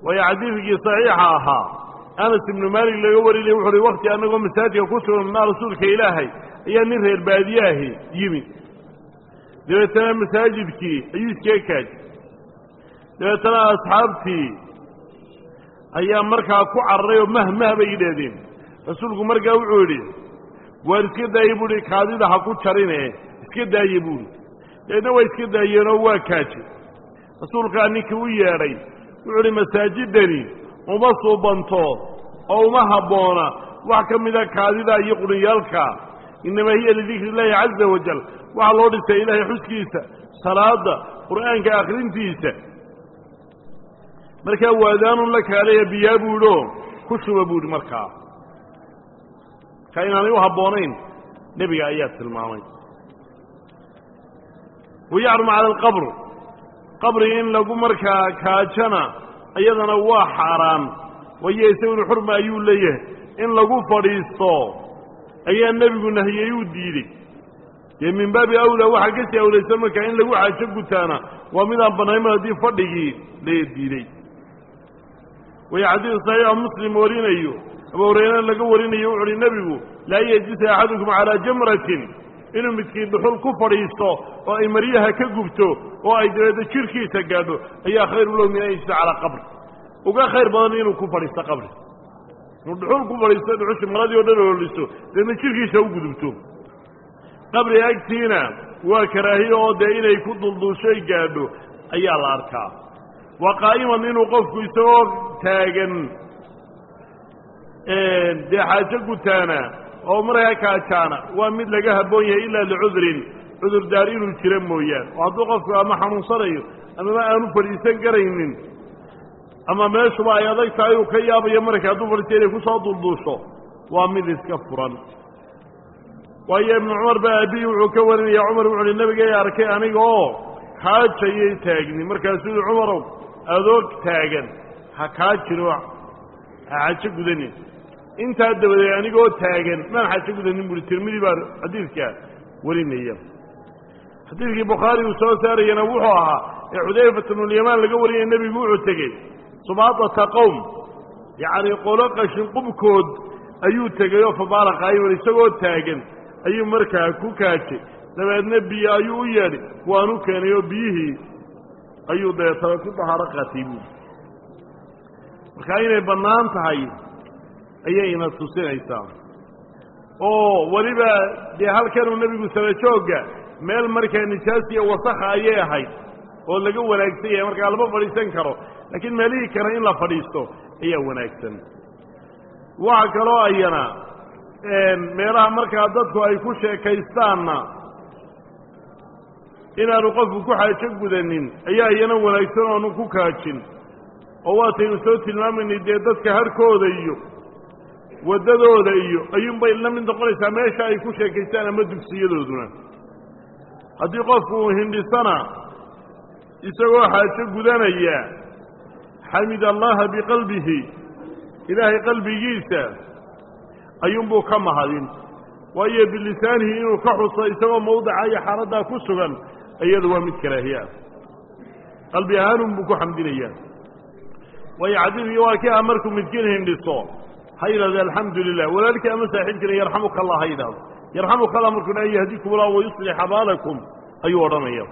waayo xadiidkii saxiixa ahaa anas ibnu maalik laga warinaya wuxu uhi wakti annagoo masaajidka ku sugnaa rasuulka ilaahay ayaa nin reer baadiyaahi yimi dabeetana masaajidkii ayuu iskaga kaajay dabeetana asxaabtii ayaa markaa ku cararay oo mahmah bay yidhaahdeen rasuulku markaa wuxuu yidhi waar iska daaya buu ihi kaadida ha ku jarine iska daaye buuhi dabeedna waa iska daayeenoo waa kaajay rasuulkaa ninkii u yeedhay wuxuu idhi masaajidani uma suubanto oo uma habboona wax ka mida kaadida iyo qunyaalka innamaa hiya lidikri illaahi caza wajal waxaa loo dhisay ilaahay xuskiisa salaada qur'aanka akhrintiisa markaa waadaanun la kaalaya biyaa buu idhi oo ku shuba buu idhi markaa ka inaanay u habboonayn nebiga ayaa tilmaamay wayacrumu cala alqabr qabri in lagu markaa kaajana iyadana waa xaaraan wayo isaguna xurma ayuu leeyahay in lagu fadhiisto ayaa nebigu nahiyey uu diidey dee min baabi awlaa waxaa ka sii awlaysan markaa in lagu xaajo gutaana waa midaan bannaynman haddii fadhigii la diiday way xadiid saxiixa muslim warinayo abu hureyre laga warinayo wuxu uhi nebigu laa yejisa axadukum calaa jamratin inuu midkiin dhuxul ku fadhiisto oo ay maryaha ka gubto oo ay dabeedna jirhkiisa gaadho ayaa khayru low min an yejisa calaa qabri uga khayr badan inuu ku fadhiisto qabri inuu dhuxul ku fadhiisto dhuxushi maradii o dhan ooliso dabeedna jirhkiisa u gudubto qabri agtiina waa karaahiye oo dee inay ku dulduushoy gaadho ayaa la arkaa waa qaa'iman inuu qofku isagoo taagan dee xaajo gutaana oo markaa kaajaana waa mid laga habboon yahay ilaa licudrin cudurdaar inuu jiro mooyaan oo hadduu qofku ama xanuunsanayo amama aanu fadhiisan karaynin ama meeshuba ay adag tahay uu ka yaabayo marka hadduu fadhiisto inay kusoo dulduusho waa mid iska furan waayo ibnu cumar baa aabbihi wuxuu ka warinaya cumar wuxu uhi nabigay arkay aniga oo kaajayay taagni markaasuu yihi cumarow adoog taagan ha kaa jiro ha xajo gudanin intaa dabadeed anigoo taagan maan xajo gudanin buuhi tirmidi baa xadiidka warinaya xadiidkii bukhaari uu soo saarayana wuxuu ahaa ee xudayfat bnulyamaan laga warinaya nebigu wuxuu tegey subaadata qowm yacni qolo qashin qubkood ayuu tegay oo fabaala qaa'iman isagoo taagan ayuu markaa ku kaajay dabeedna biyo ayuu u yeedhay waanu keenay oo biyihii ayuu deetaba ku dahaaro qaatay buuli markaa inay bannaan tahay ayayna tusinaysaa oo weliba dee halkanuu nebigu sala joogga meel markaa nijaas iyo wasakha ayay ahayd oo laga wanaagsan yahay markaa lama fadhiisan karo laakiin meelihii kale in la fadhiisto ayaa wanaagsan waxa kaloo ayana meelaha markaa dadku ay ku sheekaystaanna inaanu qofku ku xaajo gudanin ayaa iyana wanaagsan oonu ku kaajin oo waataynu soo tilmaamaynay dee dadka harkooda iyo waddadooda iyo ayuunbay la mid noqonaysaa meesha ay ku sheekaystaan ama dugsiyadooduna haddii qofku uu hindhisana isagoo xaajo gudanaya xamid allaha biqalbihi ilaahay qalbigiisa ayuunbuu ka mahadin waayo bilisaanihi inuu ka xuso isagoo mawdica iyo xaaladdaa ku sugan iyadu waa mid karaahiya qalbi ahaanun buu ku xamdinayaa waayo xadiidkii waa kii ah markuu midkiin hindhiso ha yidhahdo alxamdu lilah walaalkii ama saaxiibkiina yarxamuka allah ha yidhahdo yarxamuka allah markuu dha yahdikum allah wayuslix abaalakum ayuu odhanaya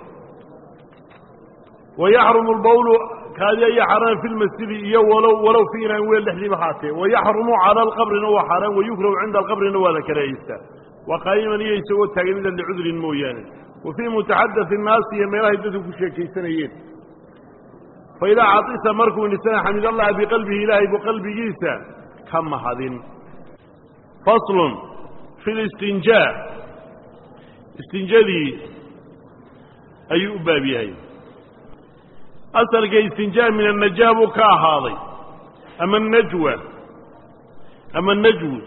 wayaxrumu lbawlu kaadi ayaa xaaraan fi lmasjidi iyo walow walow fi inaan weel dhexdiiba haatee wayaxrumu cala alqabrina waa xaaraan wayukrahu cinda alqabrina waa la karaahaysaa waa qaa'iman iyo isagoo taaganida licudrin mooyaane wa fii mutaxadati innaasi iyo meelahay dadku ku sheekaysanayeen faidaa catisa markuu indhisana xamid allaha biqalbihi ilaahay buu qalbigiisa ka mahadin faslun fi listinjaa istinjadii ayuu u baab yahay asalka istinjaa min annajaa buu ka ahaaday ama anajwa ama najwu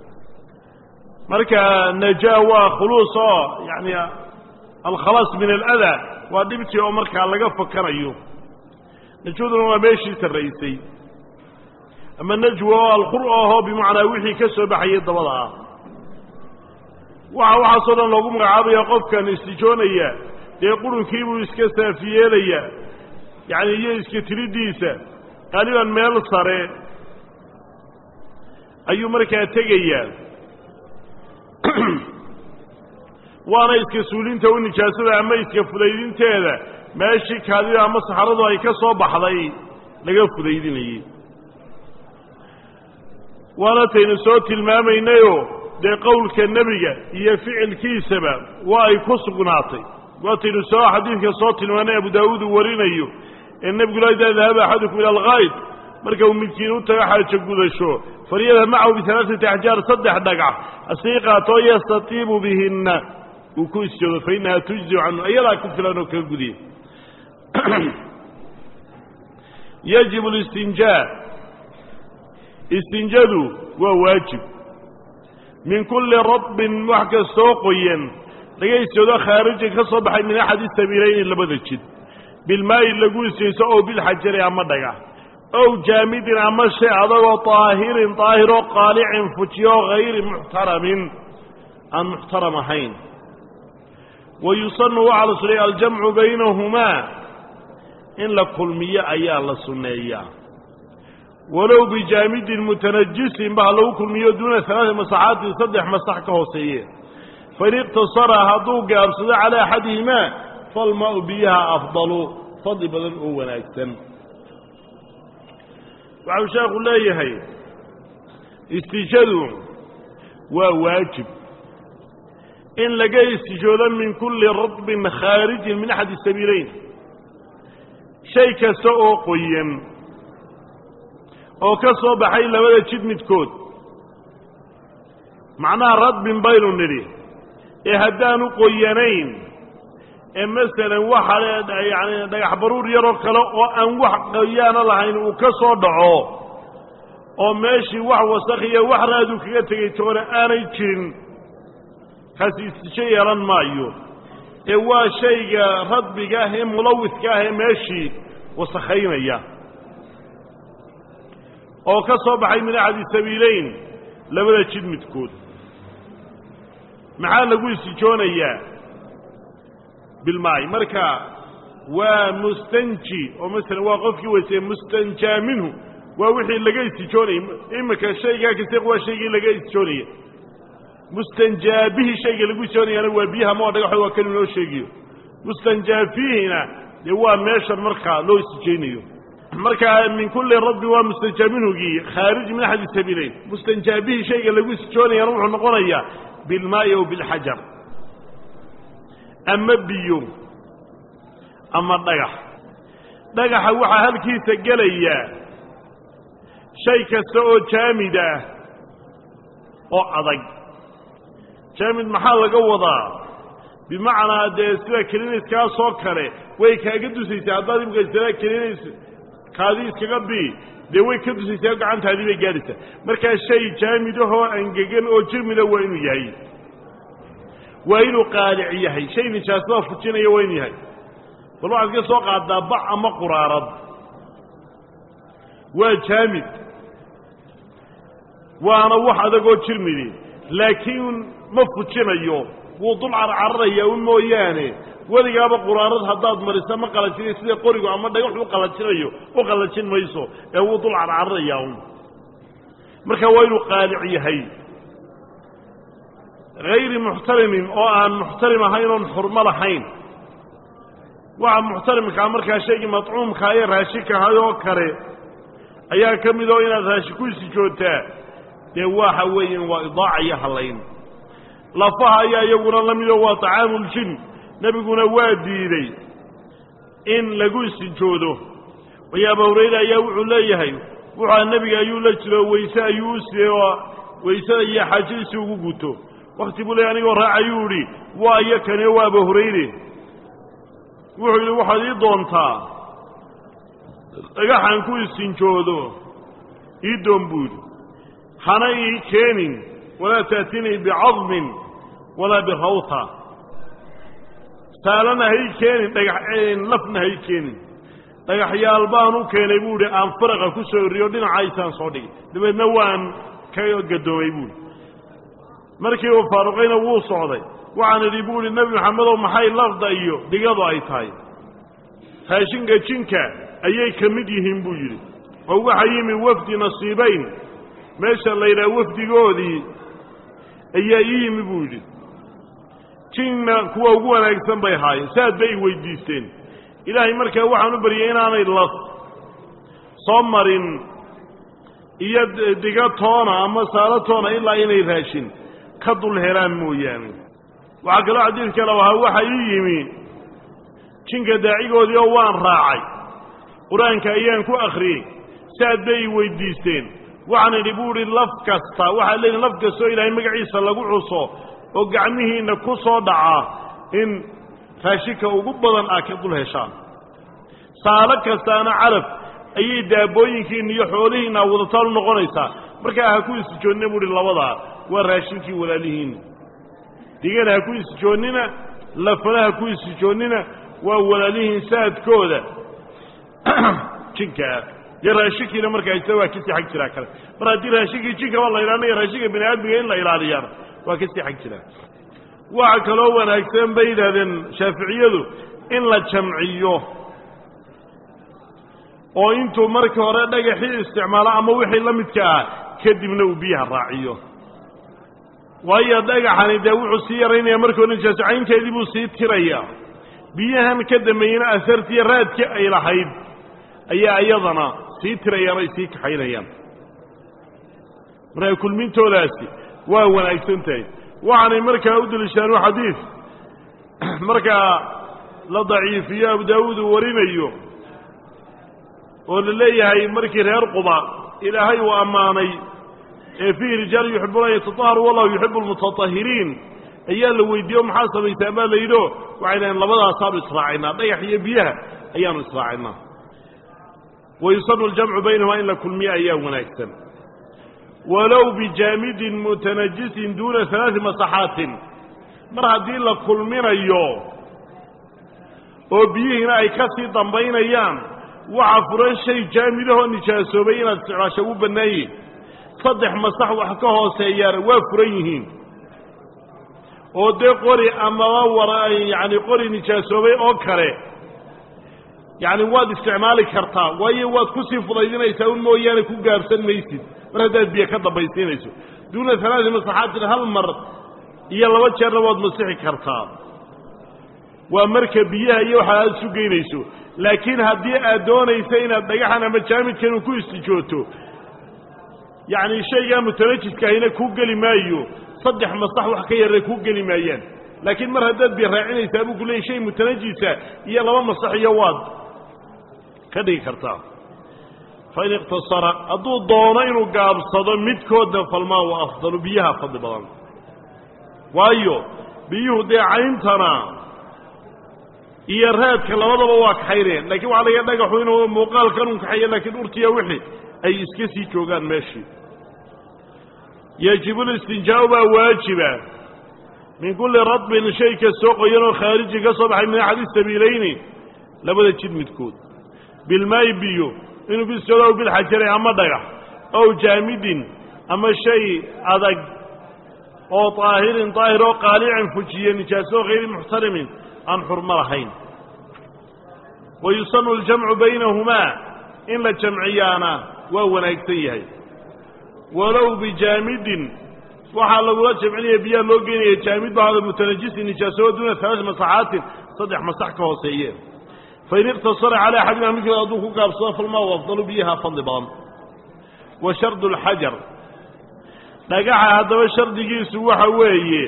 marka najaa waa khuluus oo yani alkhalaas min aladaa waa dhibtii oo markaa laga fakanayo najwaduna waa meeshii sarraysay ama najwa oo alqur ahoo bimacnaa wixii ka soo baxayay dabada ah waxa waxaasoo dhan loogu magacaabaya qofkan istijoonaya dee qurunkiibuu iska saafiyeelayaa yacni iyo iska tiridiisa qaaliban meel sare ayuu markaa tegayaa waana iska suulinta u nijaasada ama iska fudaydinteeda meeshii kaadida ama saxaradu ay ka soo baxday laga fudaydinayey waana taynu soo tilmaamaynayoo dee qowlka nebiga iyo ficilkiisaba waa ay ku sugnaatay waataynu soo xadiidka soo tilmaanay abu daawuud uu warinayo ee nebigu la idaa dahaba axadukum ila alkayd marka uu midkiin u tago xaajo gudasho falyadhab macahu bialaaثati axjaar saddex dhagax asii qaatoo yastatiibu bihinna uu ku isjoodo fa innaha tujziu canhu ayadaa ku filan oo kaga gudiya yajibu listinjaa istinjadu waa waajib min kulli rabbin wax kastoo qoyan laga isjoodo khaarijin ka soo baxay min axadi sabiilayni labada jid bilmaayi lagu isjayso ow bilxajari ama dhagax ow jaamidin ama shay adagoo طaahirin طaahiroo qaalicin fujiyo hayri muxtaramin aan muxtaram ahayn wa yusanu waxaa la suneeya aljamcu baynahumaa in la kulmiyo ayaa la sunneeyaa walow bijaamidin mutanajisin ba ha lagu kulmiyo duuna alaai masaxaatin saddex masax ka hooseeye fain iqtasara hadduu gaabsado calaa axadihimaa falmaau biyaha afdalu fadli badan oo wanaagsan waxau sheekhu leeyahay istijadu waa waajib in laga istijoodo min kulli radbin khaarijin min axadi sabiileyn shay kasta oo qoyan oo ka soo baxay labada jid midkood macnaha radbin baynu nidhi ee haddaanu qoyanayn ee masalan waxa yani dhagax baruur yaroo kale oo aan wax qoyaana lahayn uu ka soo dhaco oo meeshii wax wasakhiyo wax raadu kaga tegay toona aanay jirin kaasi istijo yeelan maayo ee waa shayga radbiga ah ee mulawidka ah ee meeshii wasakhaynaya oo ka soo baxay min axadi sabiileyn labada jid midkood maxaa lagu istijoonayaa bilmaayi marka waa mustanji oo masalan waa qofkii weyseye mustanjaa minhu waa wixii laga istijoonayay iminka shaygaa kasta waa shaygii laga istijoonaya mustanjaa bihi shayga lagu istijoonayaana waa biyaha ma dhagaxo waa kan inoo sheegiyo mustanjaa fiihina dee waa meeshan markaa loo istijaynayo markaa min kulli rabbi waa mustanjaa minhugii khaarij min axadi sabiileyn mustanjaa bihi shayga lagu istijoonayaana wuxuu noqonayaa bilmaayi aw bilxajar ama biyo ama dhagax dhagaxa waxaa halkiisa gelayaa shay kasta oo jaamid ah oo adag jaamid maxaa laga wadaa bimacnaa dee sida keliniskaasoo kale way kaaga dusaysaa haddaad imika istilaa kelinis kaadii iskaga bii dee way ka dusaysaa gacantaadii bay gaadhaysaa markaa shay jaamidahoo angegan oo jirmida waa inuu yahay waa inuu qaalic yahay shay nijaasada fujinaya waa inuu yahay bal waxaad ka soo qaadaa bac ama quraarad waa jaamid waana wax adagoo jirmidi laakiin ma fujinayo wuu dul carcararaya un mooyaane weligaaba quraarad haddaad mariso ma qalajinayo sida qorigu ama dhagax u qalajinayo u qalajin mayso ee wuu dul carcararaya un marka waa inuu qaalic yahay hayri muxtarimin oo aan muxtarim ahayn oon xurmo lahayn waxa muxtarimkaa markaa shaygii madcuumkaa ee raashinkahay oo kale ayaa ka mid oo inaad raashin ku isijoogtaa dee waxa weeyaan waa idaaca iyo hallayn lafaha ayaa iyaguna la midoo waa tacaamuljin nebiguna waa diiday in lagu isijoodo waayo abu hurayra ayaa wuxuu leeyahay wuxua nebiga ayuu la jiro weyse ayuu u siiyey oo weysada iyo xaajadiisii ugu guto wakti buu leey anigoo raacayuu idhi waa iyo kaniyo waa abu hurayre wuxuu yidhi waxaad ii doontaa dhagaxaan ku isinjoodo ii doon buu yidhi hana ii keenin walaa ta'tinii bicadmin walaa birawta saalana ha ii keenin dhagax lafna ha ii keenin dhagaxyaal baan u keenay buu idhi aan faraqa ku soo eriyo dhinacaysaan soo dhigay dabeedna waan ka gadoomay buuhi markii uu faaruqayna wuu socday waxaan idhi buu idhi nebi maxamedow maxay lafda iyo digadu ay tahay raashinka jinka ayay ka mid yihiin buu yidhi oo waxaa yimi wafdi nasiibayn meesha la yidhaha wafdigoodii ayaa ii yimi buu yidhi jinna kuwa ugu wanaagsan bay ahaayeen saad bay i weydiisteen ilaahay markaa waxaan u baryay inaanay las soo marin iyo diga toona ama saalo toona ilaa inay raashin ka dul helaan mooyaane waxaa kaloo xadiid kale ahaa waxa ii yimi jinka daacigoodii oo waan raacay qur-aanka ayaan ku akhriyey saad bay i weydiisteen waxaan idhi buu idhi laf kasta waxaad leedihin laf kastoo ilaahay magaciisa lagu cuso oo gacmihiinna ku soo dhacaa in raashinka ugu badan aa ka dul heshaan saalo kastaana calaf ayay daabooyinkiinna iyo xoolihiinna wadataan u noqonaysaa markaa ha ku isijoonnina buu ihi labadaa waa raashinkii walaalihiinna digana ha ku isijoonnina lafana ha ku isijoonnina waa walaalihiin saadkooda jinkaa iyo raashinkiina markaa isa waa kasii xag jiraa kale mar haddii raashinkii jinkaba la ilaalinayo raashinka bini aadmiga in la ilaaliyaana waa kasii xag jiraa waxa kaloo wanaagsan bay yidhahdeen shaaficiyadu in la jamciyo oo intuu markii hore dhagaxii isticmaalo ama wixii la midka ah kadibna uu biyaha raaciyo waayo dhagaxani dee wuxuu sii yaraynaya markii hore nijaasocaynteedii buu sii tirayaa biyahan ka dambeeyena asartiiyo raadkii ay lahayd ayaa iyadana sii tirayaan ay sii kaxaynayaan markaa kulmintoodaasi waa wanaagsan tahay waxaanay markaa u deliishaanu xadiid markaa la daciifiyo abu daawuud uu warinayo oo la leeyahay markii reer quba ilaahay uu ammaanay ee fiihi rijaal yuxibuuna an yatataharu wallahu yuxibu almutatahiriin ayaa la weydiiye maxaa samaysaan baa la yidhio waxay dhaheen labadaasaanu israacaynaa dhagax iyo biyaha ayaanu israacaynaa wa yusanu aljamcu baynahuma in la kulmiyo ayaa wanaagsan walow bijaamidin mutanajisin duuna alaai masaxaatin mar haddii la kulminayo oo biyihiina ay ka sii dambaynayaan waxa furan shay jaamidahoo nijaasoobay inaad isticmaasho ugu bannaan yihin saddex masax wax ka hooseeyaana waa furan yihiin oo dee qori amaba war yacani qori nijaasoobay oo kale yacni waad isticmaali kartaa waayo waad kusii fudaydinaysaa un mooyaane ku gaabsan maysid mar haddaad biyo ka dambaysiinayso duuna alaai masaxaatin hal mar iyo laba jeerna waad masixi kartaa waa marka biyaha iyo waxa aad isu geynayso laakiin haddii aad doonaysa inaad dhagaxan ama jaamidkan uu ku istijooto yacni shaygaa mutanajiskahina kuu geli maayo saddex masax wax ka yarre kuu geli maayaan laakiin mar haddaad biyo raacinaysaa buu ku leeyay shay mutanajisa iyo laba masax iyo waad ka dhigi kartaa fain iqtasara hadduu doono inuu gaabsado midkoodna falmaa wa afdalu biyaha fadli badan waayo biyuhu dee cayntana iyo raadka labadaba waa kaxaynayaan lakiin waxaa laga dhagaxu inuu muuqaalkan un kaxeeya laakiin urtiya wixii ay iska sii joogaan meeshii yajibu listinjaau baa waajiba min kulli radbin shay kastoo qoyan oo khaariji ka soo baxay min axadi sabiilayni labada jid midkood bilmaayi biyo inuu bisoodo aw bilxajari ama dhagax ow jaamidin ama shay adag oo طaahirin طaahir oo qaalicin fujiye nijaaso hayri muxtarimin aan xurmo lahayn wa yusanu اljamcu baynahumaa in la jamciyaana waa wanaagsan yahay walow bijaamidin waxaa lagula jamcinaya biyaha loo geynaya jaamid bahada mutanajisi nijaaso duuna alaai masaxaatin saddex masax ka hooseeye fain iqtasara calى axadima midkood hadduu ku gaabsado falmaa afdalu biyaha fadli badan wa shardu اlxajar dhagaxa haddaba shardigiisu waxa weeye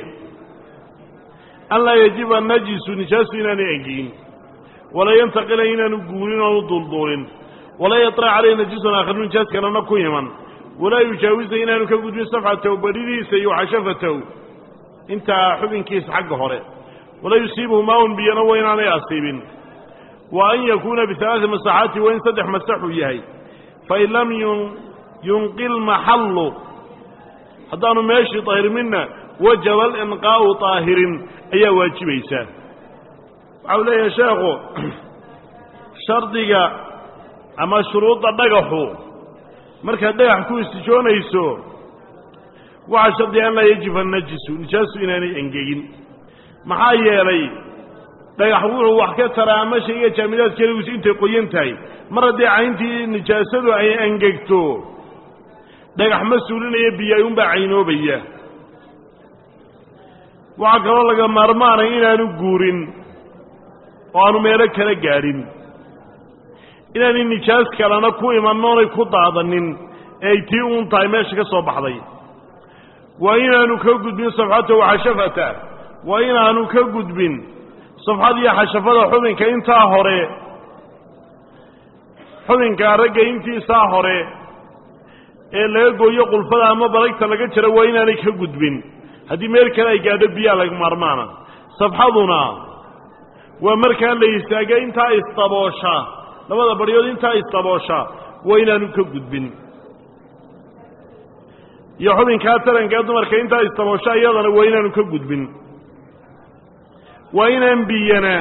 an laa yajiba najisu nijaasu inaanay engegin walaa yantaqila inaanu guurin oonu dulduulin walaa yaطra calayhi najisun aakharu nijaas kalena ku iman walaa yujaawisa inaanu ka gudbin safxatahu badhidiisa iyo xashafatahu intaa xubinkiisa xagga hore walaa yusiibuhu maaun biyana wa inaanay asiibin wa an yakuuna bialaai masaxaati waa in saddex masaxuu yahay fain lam yunqil maxallu haddaanu meeshii daahirminna wajaba alinqaa'u طaahirin ayaa waajibaysaa waxa u leeyahay sheekhu shardiga ama shuruudda dhagaxu markaad dhagax ku istijoonayso waxaa shardiga an laa yajiba najisu nijaasu inaanay engegin maxaa yeelay dhagax wuxuu wax ka taraa ama shayga jaamidaad keligiisu intay qoyan tahay mar haddii cayntii nijaasadu ay angegto dhagax ma suulinaya biyo ayuunbaa caynoobaya waxaa kaloo laga maarmaanay inaanu guurin oo aanu meelo kala gaadhin inaanay nijaas kalena ku iman oonay ku daadanin ee ay tii uun tahay meesha ka soo baxday waa inaanu ka gudbin safxata waxashafata waa inaanu ka gudbin safxad iyo xashafada xubinka intaa hore xubinka ragga intiisaa hore ee laga gooyo qulfada ama balagta laga jaro waa inaanay ka gudbin haddii meel kale ay gaadho biyaa laga maarmaana safxaduna waa markaa la istaaga intaa isdaboosha labada baryood intaa isdaboosha waa inaanu ka gudbin iyo xubinkaa tarankaa dumarka intaa isdaboosha iyadana waa inaanu ka gudbin waa inaan biyana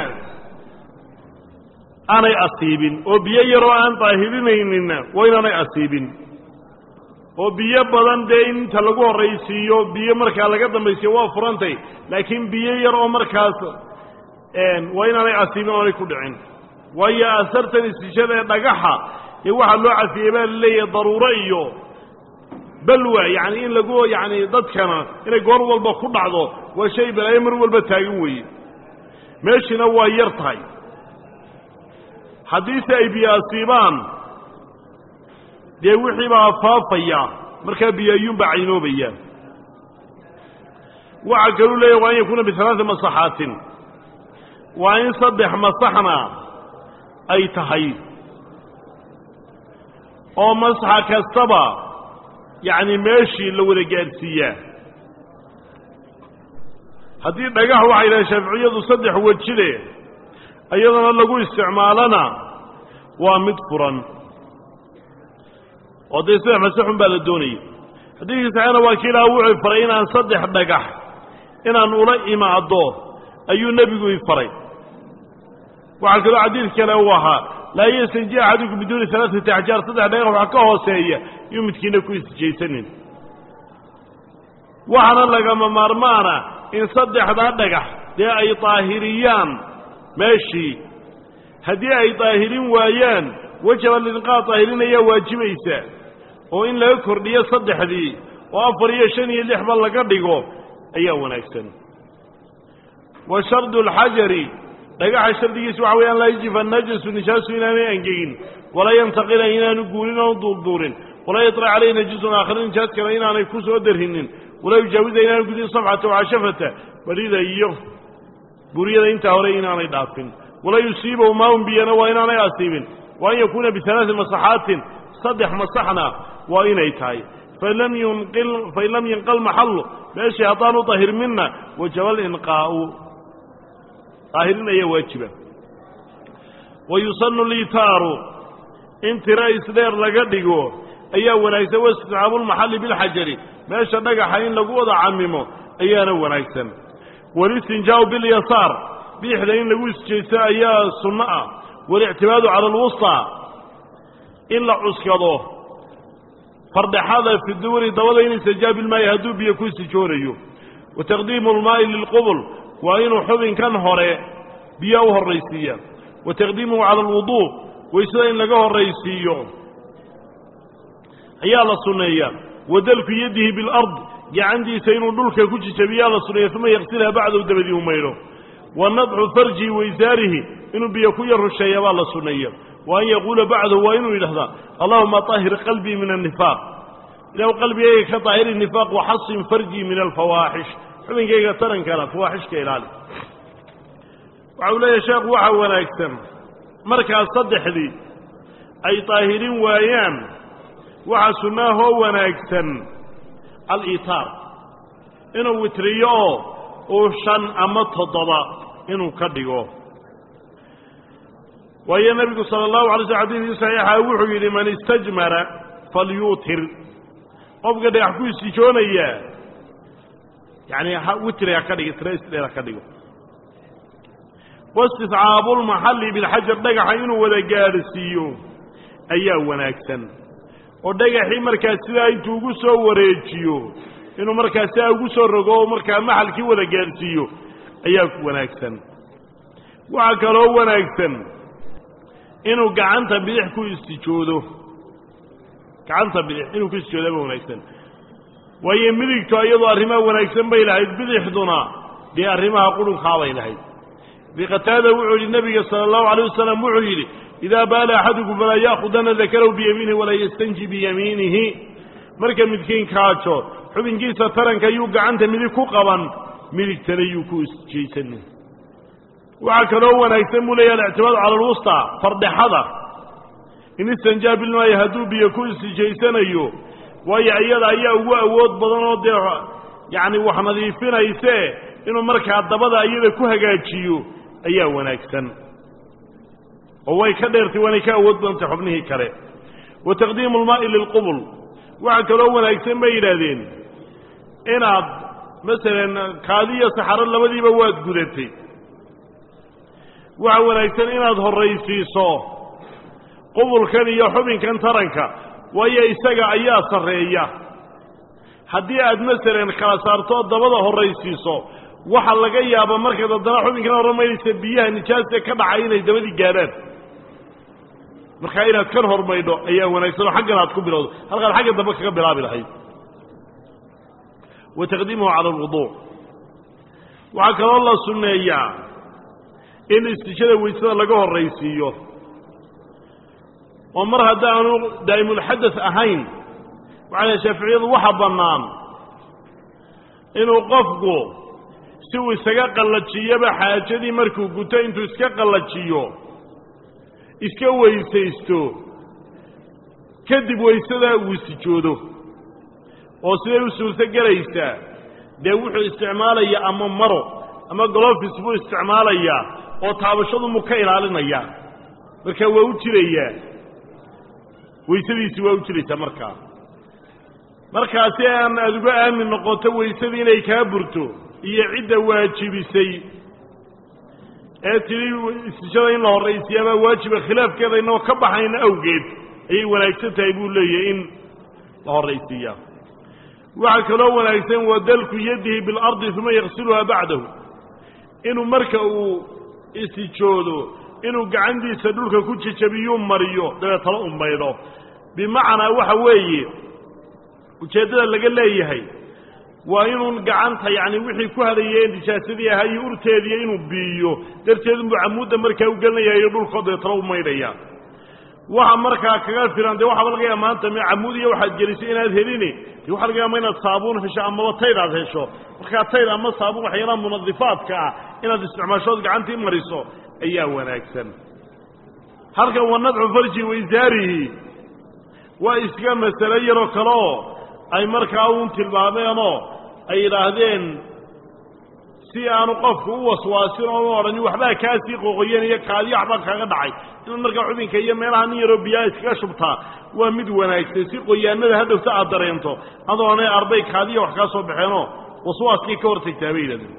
aanay asiibin oo biyo yaroo aan daahirinayninna waa inaanay asiibin oo biyo badan dee inta lagu horraysiiyo biyo markaa laga dambaysiiyo waa furantay laakiin biyo yar oo markaas waa inaanay asiibin oonay ku dhicin waayo asartan istishada ee dhagaxa ee waxaa loo cafiyey baa la leeyahay daruuro iyo balwa yacni in lagu yacni dadkana inay goor walba ku dhacdo waa shay balaayo mar walba taagan weeye meeshiina waa yar tahay haddiise ay biyo asiibaan dee wixii baa faafaya markaa biyo ayuunbaa caynoobaya waxaa kaluu leeyahy waa an yakuuna bialaai masaxaatin waa in saddex masaxna ay tahay oo masaxa kastaba yacni meeshii la wada gaadhsiiyaa haddii dhagax waxay dhahay shaaficiyadu saddex wejile iyadana lagu isticmaalana waa mid furan oo dee saddex masaxun baa la doonaya xadiidkii saxeena waa kii ilaha wuxuu faray inaan saddex dhagax inaan ula imaado ayuu nebigu i faray waxaa kaloo xadiid kale uu ahaa laa yastanji axadukum biduuni alaaati axjaar saddex dhagax wax ka hooseeya iyuu midkiina ku istijaysanin waxaana lagama maarmaana in saddexdaa dhagax dee ay daahiriyaan meeshii haddii ay daahirin waayaan wajaba lidinqaa daahirinayaa waajibaysa oo in laga kordhiyo saddexdii oo afar iyo shan iyo lixba laga dhigo ayaa wanaagsan wa shardu alxajari dhagaxa shardigiisa waxa weeyaan laa yajifa najasu nijaasu inaanay angegin walaa yantaqila inaanu guurin oon duurduurin walaa yaطra calayhi najisun aakhira nijaas kale inaanay ku soo darrinin walaa yujaawiza inaanu gudin sabxata wacashafata barida iyo buryada intaa hore inaanay dhaafin walaa yusiibahu maaun biyana waa inaanay asiibin wa an yakuuna bialaai masaxaatin saddex masaxna waa inay tahay fain lam yinqal maxallu meeshii haddaanu dahirminna wajaba alinqaa'u daahirin ayaa waajiba wa yusanu litaaru in tiro isdheer laga dhigo ayaa wanaagsan waisticaabu lmaxalli bilxajari meesha dhagaxa in lagu wada camimo ayaana wanaagsan walistinjaau bilyasaar biixda in lagu isjeysto ayaa sunno ah walictimaadu cala alwusطaa in la cuskado fardhaxada fi duwri dabada in istijaa bilmaayi hadduu biyo ku istijoonayo wa taqdiimu almaa'i lilqubul waa inuu xubinkan hore biyo u horraysiiya wa taqdiimuhu cala alwuduu waysada in laga horraysiiyo ayaa la sunneeya wa dalku yadihi bilard gacantiisa inuu dhulka ku jijabiyaa la sunneeya uma yaqsilha bacdahu dabadii u maydho wa nadcu farjihi waysaarihi inuu biyo ku yar rusheeya baa la sunneeya wa an yaquula bacdahu waa inuu yidhahdaa allahuma طahir qalbii min الnifaaq ilahu qalbigayga ka daahiri nifaaq waxasin farjii min alfawaaxish xubinkayga tarankana fawaaxishka ilaali waxa uu leeyahay sheekhu waxaa wanaagsan markaas saddexdii ay daahirin waayaan waxaa sunnaahoo wanaagsan alitaar inuu witriyo oo uu shan ama toddoba inuu ka dhigo waayo nebigu sala allahu alay sl xadiidkii saxiixa wuxuu yidhi man istajmara falyuutir qofka dhagax ku istijoonayaa yacni witri ha ka dhigo tira isdheer ha ka dhigo waistiscaabulmaxalli bilxajar dhagaxa inuu wada gaadhsiiyo ayaa wanaagsan oo dhagaxii markaas sidaa intuu ugu soo wareejiyo inuu markaas sidaa ugu soo rogo oo markaa maxalkii wada gaadhsiiyo ayaa wanaagsan waxaa kaloo wanaagsan inuu gacanta bidix ku istijoodo gacanta bidix inuu ku istijoodaaba wanaagsan waayo midigtu iyadoo arrimaha wanaagsan bay lahayd bidixduna dee arrimaha qurunkaabay lahayd biqataada wuxuu yidhi nebiga sala allahu alayh wasalam wuxuu yidhi idaa baala axadukum falaa ya'khudana dakarahu biyamiinihi walaa yastanji biyamiinihi marka midkiin kaajo xubinkiisa taranka yuu gacanta midig ku qaban midigtana yuu ku isjaysanin waxaa kaloo wanaagsan buu leeyahy alictimaadu cala alwustaa fardhexada in istanjaa bilmaayo hadduu biyo ku istijaysanayo waayo iyada ayaa ugu awood badan oo dee yacni wax nadiifinayse inuu markaa dabada iyada ku hagaajiyo ayaa wanaagsan oo way ka dheertay waanay ka awood badantay xubnihii kale wa taqdiimu almaa'i lilqubul waxaa kaloo wanaagsan bay yidhaahdeen inaad masalan kaadiyo saxaro labadiiba waad gudatay waxaa wanaagsan inaad horraysiiso qubulkan iyo xubinkan taranka waayo isaga ayaa sarreeya haddii aad masalan kala saartoo dabada horraysiiso waxa laga yaaba markaad haddana xubinkan hormaynaysa biyaha nijaasta ka dhacay inay dabadii gaadhaan markaa inaad kan hormaydho ayaa wanaagsan oo xaggan aad ku bilowdo halkaad xagga dambe kaga bilaabi lahayd wa taqdiimuhu cala alwuduuc waxaa kaloo la sunneeyaa in istijada weysada laga horraysiiyo oo mar haddaanu daa'imulxadas ahayn waxaa shaaficiyadu waxa bannaan inuu qofku si uu isaga qallajiyoba xaajadii markuu guto intuu iska qallajiyo iska weysaysto kadib weysadaa uu istijoodo oo siday u suurto gelaysaa dee wuxuu isticmaalayaa ama maro ama golofis buu isticmaalayaa oo taabashadu mu ka ilaalinayaa marka waa u jirayaa weysadiisi waa u jiraysaa markaa markaasi aan aada uga aamin noqoto weysadii inay kaa burto iyo cidda waajibisay ee tidhi istijada in la horraysiyaabaa waajiba khilaafkeeda inoo ka baxayna awgeed ayay wanaagsan tahay buu leeyahay in la horraysiiyaa waxaa kaloo wanaagsan wadalku yadihi biاlardi uma yaksiluhaa bacdahu inuu marka uu istijoodo inuu gacantiisa dhulka ku jejabiyuu mariyo dabeetana u maydho bimacnaa waxa weeye ujeeddada laga leeyahay waa inuun gacanta yacni wixii ku hadayeen nijaasadii ahaa iyo urteediiyo inuu biiyo darteedunbuu camuudda markaa u gelinaya iyo dhulkoo dabeetana u maydhaya waxa markaa kaga filan dee waxaaba laga yaaba maanta m camuudiya waxaad gelisay inaad helini de waxa laga yaaba inaad saabuun hesho amaba tayd aad hesho markaa tayd ama saabuun waxyaalaha munadifaadka ah inaad isticmaashood gacantii mariso ayaa wanaagsan halkan wa nadcu farji waisaarihi waa iska masalo yaroo kale oo ay markaa uun tilmaameenoo ay yidhaahdeen si aanu qofku u waswaasin oo u odhanin waxbaa kaasii qoqoyen iyo kaadiyo waxbaa kaaga dhacay inaad markaa xubinka iyo meelaha nin yaroo biyaha iskaga shubtaa waa mid wanaagsan si qoyaanada hadhowta aad dareento adoonay arday kaadiya wax kaa soo baxeenoo waswaaskii ka hortagtaa bay yidhahdeen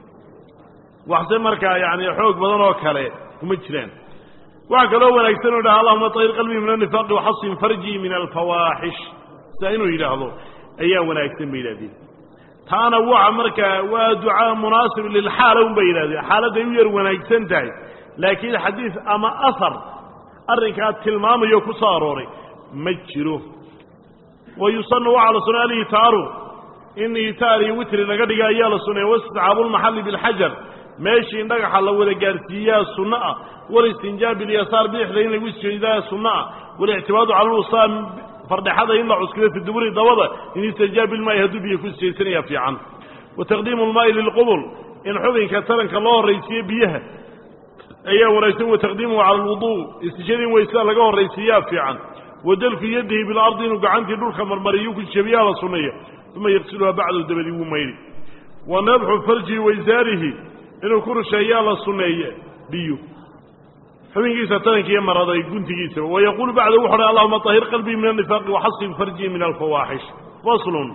waxse markaa yacni xoog badan oo kale kuma jiraan waxaa kaloo wanaagsan inu yidhaha allahuma tahir qalbii min annifaaqi waxasin farjii min alfawaaxish sidaa inuu yidhaahdo ayaa wanaagsan bay yidhahdeen taana waxa markaa waa ducaa munaasib lilxaala un bay yidhahdeen xaaladday u yar wanaagsan tahay laakiin xadiis ama ahar arrinkaa tilmaamayo ku soo arooray ma jiro wa yusanu waxaa la sunay alitaaru in itaar iyo witri laga dhiga ayaa la sunaya wastisxaabulmaxalli bilxajar meeshii in dhagaxa la wada gaarsiiyaa sunno ah walistinjaab bilyasaar bidixda in lagu isjeedaa sunno ah walictimaadu cala lwusaa fardhexada in la cuskado fi duburi dabada in istanjaab bilmaayi hadduu biyo ku isjeysanayaa fiican wa taqdiimu lmaa'i lilqubul in xubinka taranka loo horraysiiye biyaha ayaa wanaagsan wa taqdiimuhu cala alwuduu istijada in weysada laga horraysiiyaa fiican wa dalku yadihi bilardi inuu gacantii dhulka marmariyu ku jebiyaa la sunneeya uma yaqsiluhaa bacdu dabadii wuu mayri wa nadxu farjihi waisaarihi inuu ku rusheeyaa la sunneeye biyo xubinkiisa tarankiiyo maraday guntigiisaba wayaquulu bacda wuxu uhi allahuma طahir qalbii min الnifaaqi waxasin farjii min alfawaaxish faslun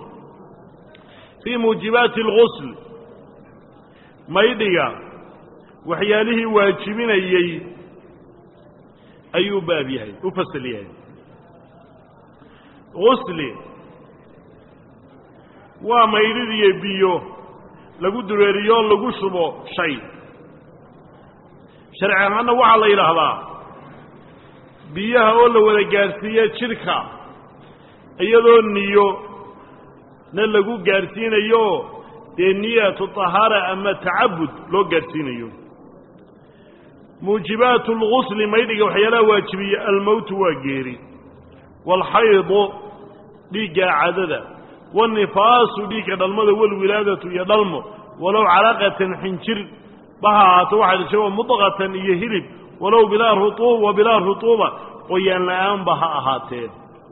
fii muujibaati اlgusl maydhiga waxyaalihii waajibinayey ayuu baab yahay u fasal yahay gusli waa maydhidiyo biyo lagu dureeriyo lagu shubo shay sharci ahaanna waxaa la yidhaahdaa biyaha oo la wada gaadhsiiya jidhka iyadoo niyo na lagu gaadhsiinayo dee niyatu tahaara ama tacabud loo gaadhsiinayo muujibaatu lgusli maydhiga waxyaalaha waajibiya almowtu waa geeri waalxaydu dhiigga cadada wannifaasu dhiigga dhalmada walwilaadatu iyo dhalmo walow calaqatan xinjir baha ahaato waxaa dhashay mudqatan iyo hilib walow bilaa ruuub wa bilaa rutuuba qoyaan la-aanba ha ahaatee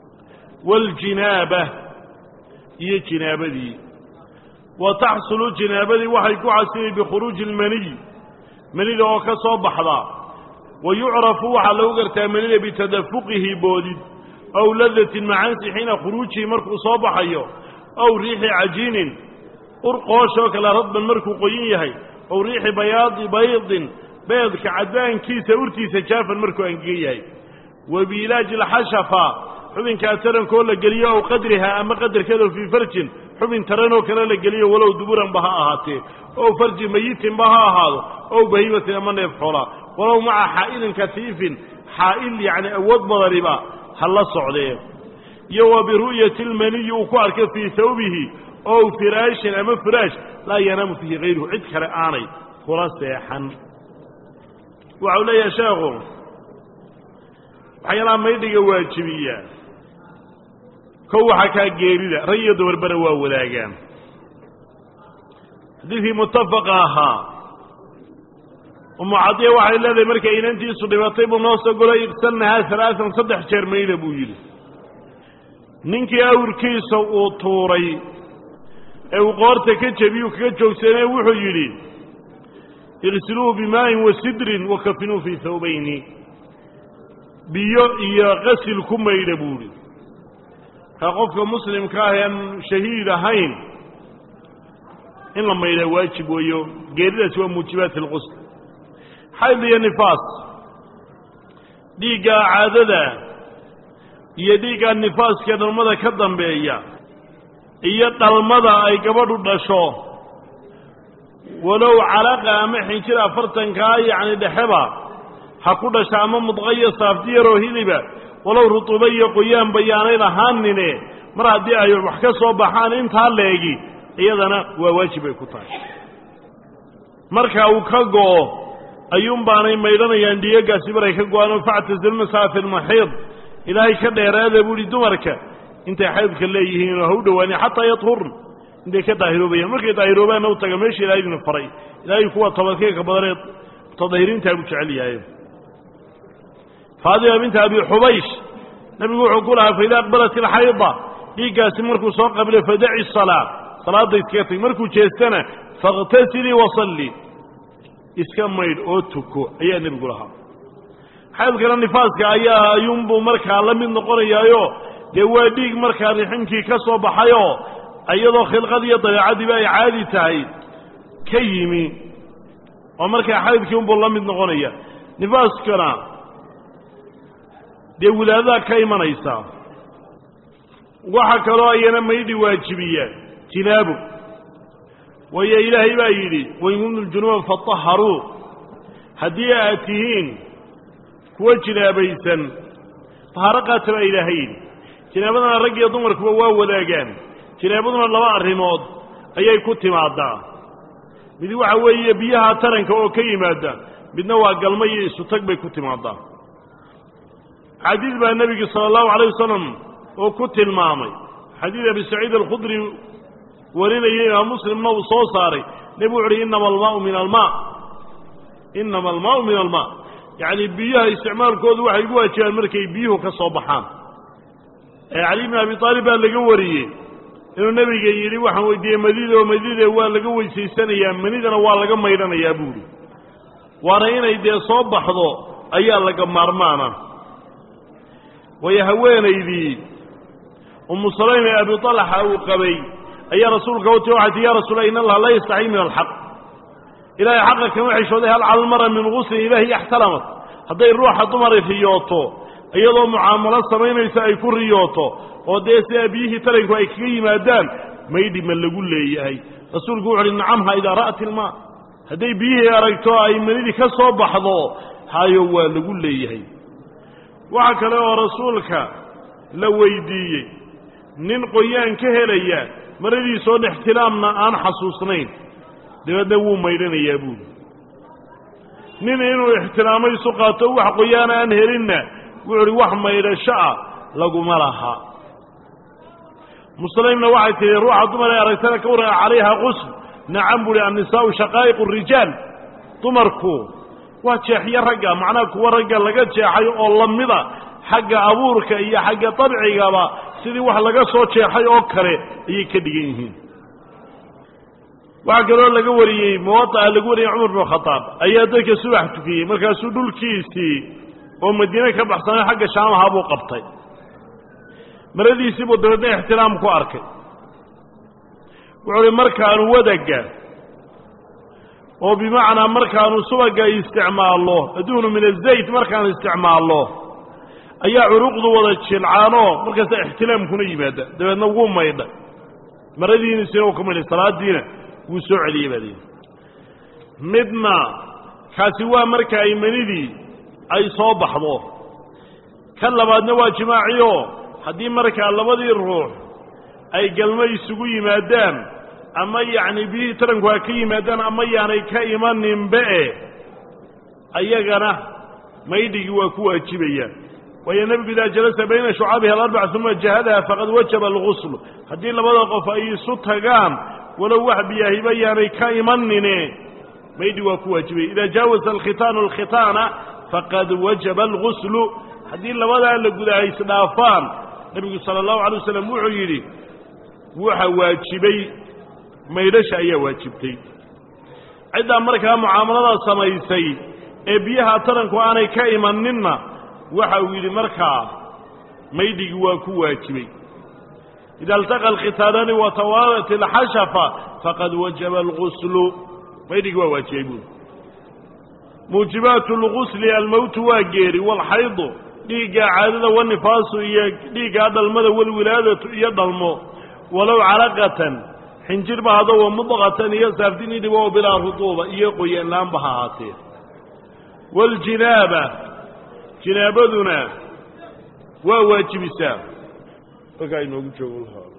waljinaaba iyo jinaabadii wa taxsulu jinaabadii waxay ku xasilay bikhuruuji ilmaniy manida oo ka soo baxda wa yucrafu waxaa lagu gartaa manida bitadafuqihi boodid aw ladatin macaansi xiina khuruujihi markuu soo baxayo aw riixi cajiinin ur qooshoo kale radban markuu qoyin yahay aw riixi bayaadi baydin beedka caddaankiisa urtiisa jaafan markuu angegan yahay wa biilaaji alxashafa xubinkaa tarankoo la geliyo ow qadriha ama qadarkeedo fii farjin xubin taranoo kale la geliyo walow duburanba ha ahaatee ow farji mayitinba ha ahaado ow bahiimatin ama neef xoolaa walow maca xaa'ilin katiifin xaa'il yacni awood badaniba ha la socdee iyo wa biru'yati lmaniyi uu ku arkay fii hawbihi ow firaashin ama firaash laa yanaamu fiihi hayruhu cid kale aanay kula seexan waxau leeyahay sheekhu waxyaalaha maydhiga waajibiya kow waxaa kaa geerida rag iyo dumarbana waa wadaagaan xadiidkii muttafaqa ahaa umu cadiya waxay leedahay markay inantiisu dhibatay buu noo soo golay irsalnahaa alaaan saddex jeer mayda buu yidhi ninkii awrkiisa uu tuuray ee uu qoorta ka jebiyuu kaga joogsanee wuxuu yidhi igsiluuhu bimaa'in wa sidrin wa kafinuu fii hawbayni biyo iyo qasil ku maydha buuhi kaa qofka muslimka ah ean shahiid ahayn in la maydhaa waajib weeyo geeridaasi waa muujibaat alqusl xayd iyo nifaas dhiigga caadada iyo dhiigga nifaaska dhalmada ka dambeeya iyo dhalmada ay gabadhu dhasho walow calaqa ama xinjir afartankaa yacni dhexeba ha ku dhasha ama mudqayo saafti yaroo hiliba walow rutuuba iyo qoyaan bayaanay lahaanine mar haddii ay wax ka soo baxaan intaa leegi iyadana waa waajib ay ku tahay marka uu ka go'o ayuun baanay maydhanayaan dhiigagaasi maray ka go-aan factasilmasaa fi lmaxiid ilaahay ka dheeraada buu ihi dumarka intay xaydka leeyihiin oo ha u dhowaani xataa yadhurn intay ka daahiroobayaan markay daahiroobaanna u taga meesha ilahay idin faray ilaahay kuwa tabadkeeka badanee mutadahirintaa buu jecel yahay faadima binta abi xubaysh nabigu wuxuu ku lahaa faida aqbalat ilxayda dhiiggaasi markuu soo qabilo fadaci salaa salaadda iskaga tag markuu jeestana fakhtasilii wasalli iska maydh oo tuko ayaa nebigu lahaa xaydkana nifaaska ayaa ayuunbuu markaa la mid noqonayaayo dee waa dhiig markaa riximkii ka soo baxayoo iyadoo khilqad iyo dabeecadiiba ay caadi tahay ka yimi oo markaa xaydkii unbuu la mid noqonaya nifaaskana dee wilaadadaa ka imanaysa waxa kaloo ayana maydhi waajibiya jinaabo waayo ilaahay baa yidhi wain kuntum junuban fataharuu haddii aad tihiin kuwa jinaabaysan tahaaro qaata baa ilaahay yidhi jinaabadana rag iyo dumarkuba waa wadaagaan jinaabaduna laba arrimood ayay ku timaadaa mid waxa weeye biyaha taranka oo ka yimaada midna waa galmo iyo isutag bay ku timaadaa xadiid baa nebigu sala allahu alayh wasalam oo ku tilmaamay xadiid abi saciid alkhudri warinayay imaam muslimna uu soo saaray nebigu wuxu uhi inama almaau min almaa inama almaau min almaa yacni biyaha isticmaalkoodu waxay gu waajibaan markay biyuhu ka soo baxaan ee cali bn abi aalib baa laga wariyey inuu nebiga yidhi waxaan weydiiyey madida oo madida waa laga weysaysanayaa manidana waa laga maydhanayaa buuhi waana inay dee soo baxdo ayaa laga maarmaana waayo haweenaydii umu salaym ee abi talxa uu qabay ayaa rasuulka u ti waxay tii ya rasuula in allaha laa yastaxyi min alxaq ilaahay xaqa kama xishooday hal calmara min guslin ilaahi yaxtalamat hadday ruuxa dumari riyooto iyadoo mucaamalo samaynaysa ay ku riyooto oo dee sidaa biyihii taranku ay kaga yimaadaan maydhi ma lagu leeyahay rasuulku wuxu uhi nacamha idaa ra'at ilmaa hadday biyihii aragto ay manidii ka soo baxdo hayo waa lagu leeyahay waxa kale oo rasuulka la weydiiyey nin qoyaan ka helaya maradiisoon ixtilaamna aan xasuusnayn dabeedna wuu maydhanayaa buuli nin inuu ixtiraamo isu qaato wax qoyaan aan helinna wuxu uhi wax maydhasho ah laguma laha muslimna waxay tihi ruuxa dumar ee aragtana ka waran calayha qusl nacam buuhi annisaau shaqaa'iq rijaal dumarku waa jeexyo ragga macnaha kuwa ragga laga jeexay oo lamida xagga abuurka iyo xagga dabcigaba sidii wax laga soo jeexay oo kale ayay ka dhigan yihiin waxaa kaloo laga wariyey muwaaa lagu wariyey cumar bnu khadaab ayaa dadka subax tukiyey markaasuu dhulkiisii oo madiine ka baxsanay xagga shaamaha buu qabtay maradiisii buu dabeedna ixtiraam ku arkay wuxuu uhi markaanu wadaga oo bimacnaa markaanu subaga isticmaallo adduunu min azayt markaanu isticmaallo ayaa curuqdu wada jilcaanoo markaasa ixtilaamkuna yimaada dabeedna wuu maydha maradiinisina uu ka maydhay salaadiina wuu soo celiyey baa lihi midna kaasi waa marka ay manidii ay soo baxdo kan labaadna waa jimaaciyo haddii markaa labadii ruux ay galmo isugu yimaadaan ama yacni biyihii taranku ha ka yimaadaan ama yaanay ka imaninbe-e ayagana maydhigii waa ku waajibayaan waayo nebigu idaa jalasa bayna shucaabihi alarbac uma jahadaha faqad wajaba alguslu haddii labada qof ay isu tagaan walow wax biyaahiba yaanay ka imanine maydhi waa ku waajibaya idaa jaawasa alkhitaanu alkhitaana faqad wajaba alguslu haddii labadaa la guda ay isdhaafaan nebigu sala allahu alay wasalam wuxuu yidhi waxa waajibay maydhasha ayaa waajibtay ciddaa markaa mucaamalada samaysay ee biyaha taranku aanay ka imaninna waxa uu yidhi markaa maydhigii waa ku waajibay ida altaqa alkhitaanani watawaalat alxashafa faqad wajaba alguslu maydhigii waa waajibay buuli muujibaatu lgusli almowtu waa geeri walxaydu dhiigga caadada wanifaasu iyo dhiiggaa dhalmada walwilaadatu iyo dhalmo walow calaqatan xinjirba hado wa mudqatan iyo saafdinidhiba oo bilaa rutuuba iyo qoyanlaanba ha ahaatee waljinaaba jinaabaduna waa waajibisaa markaa inoogu joogo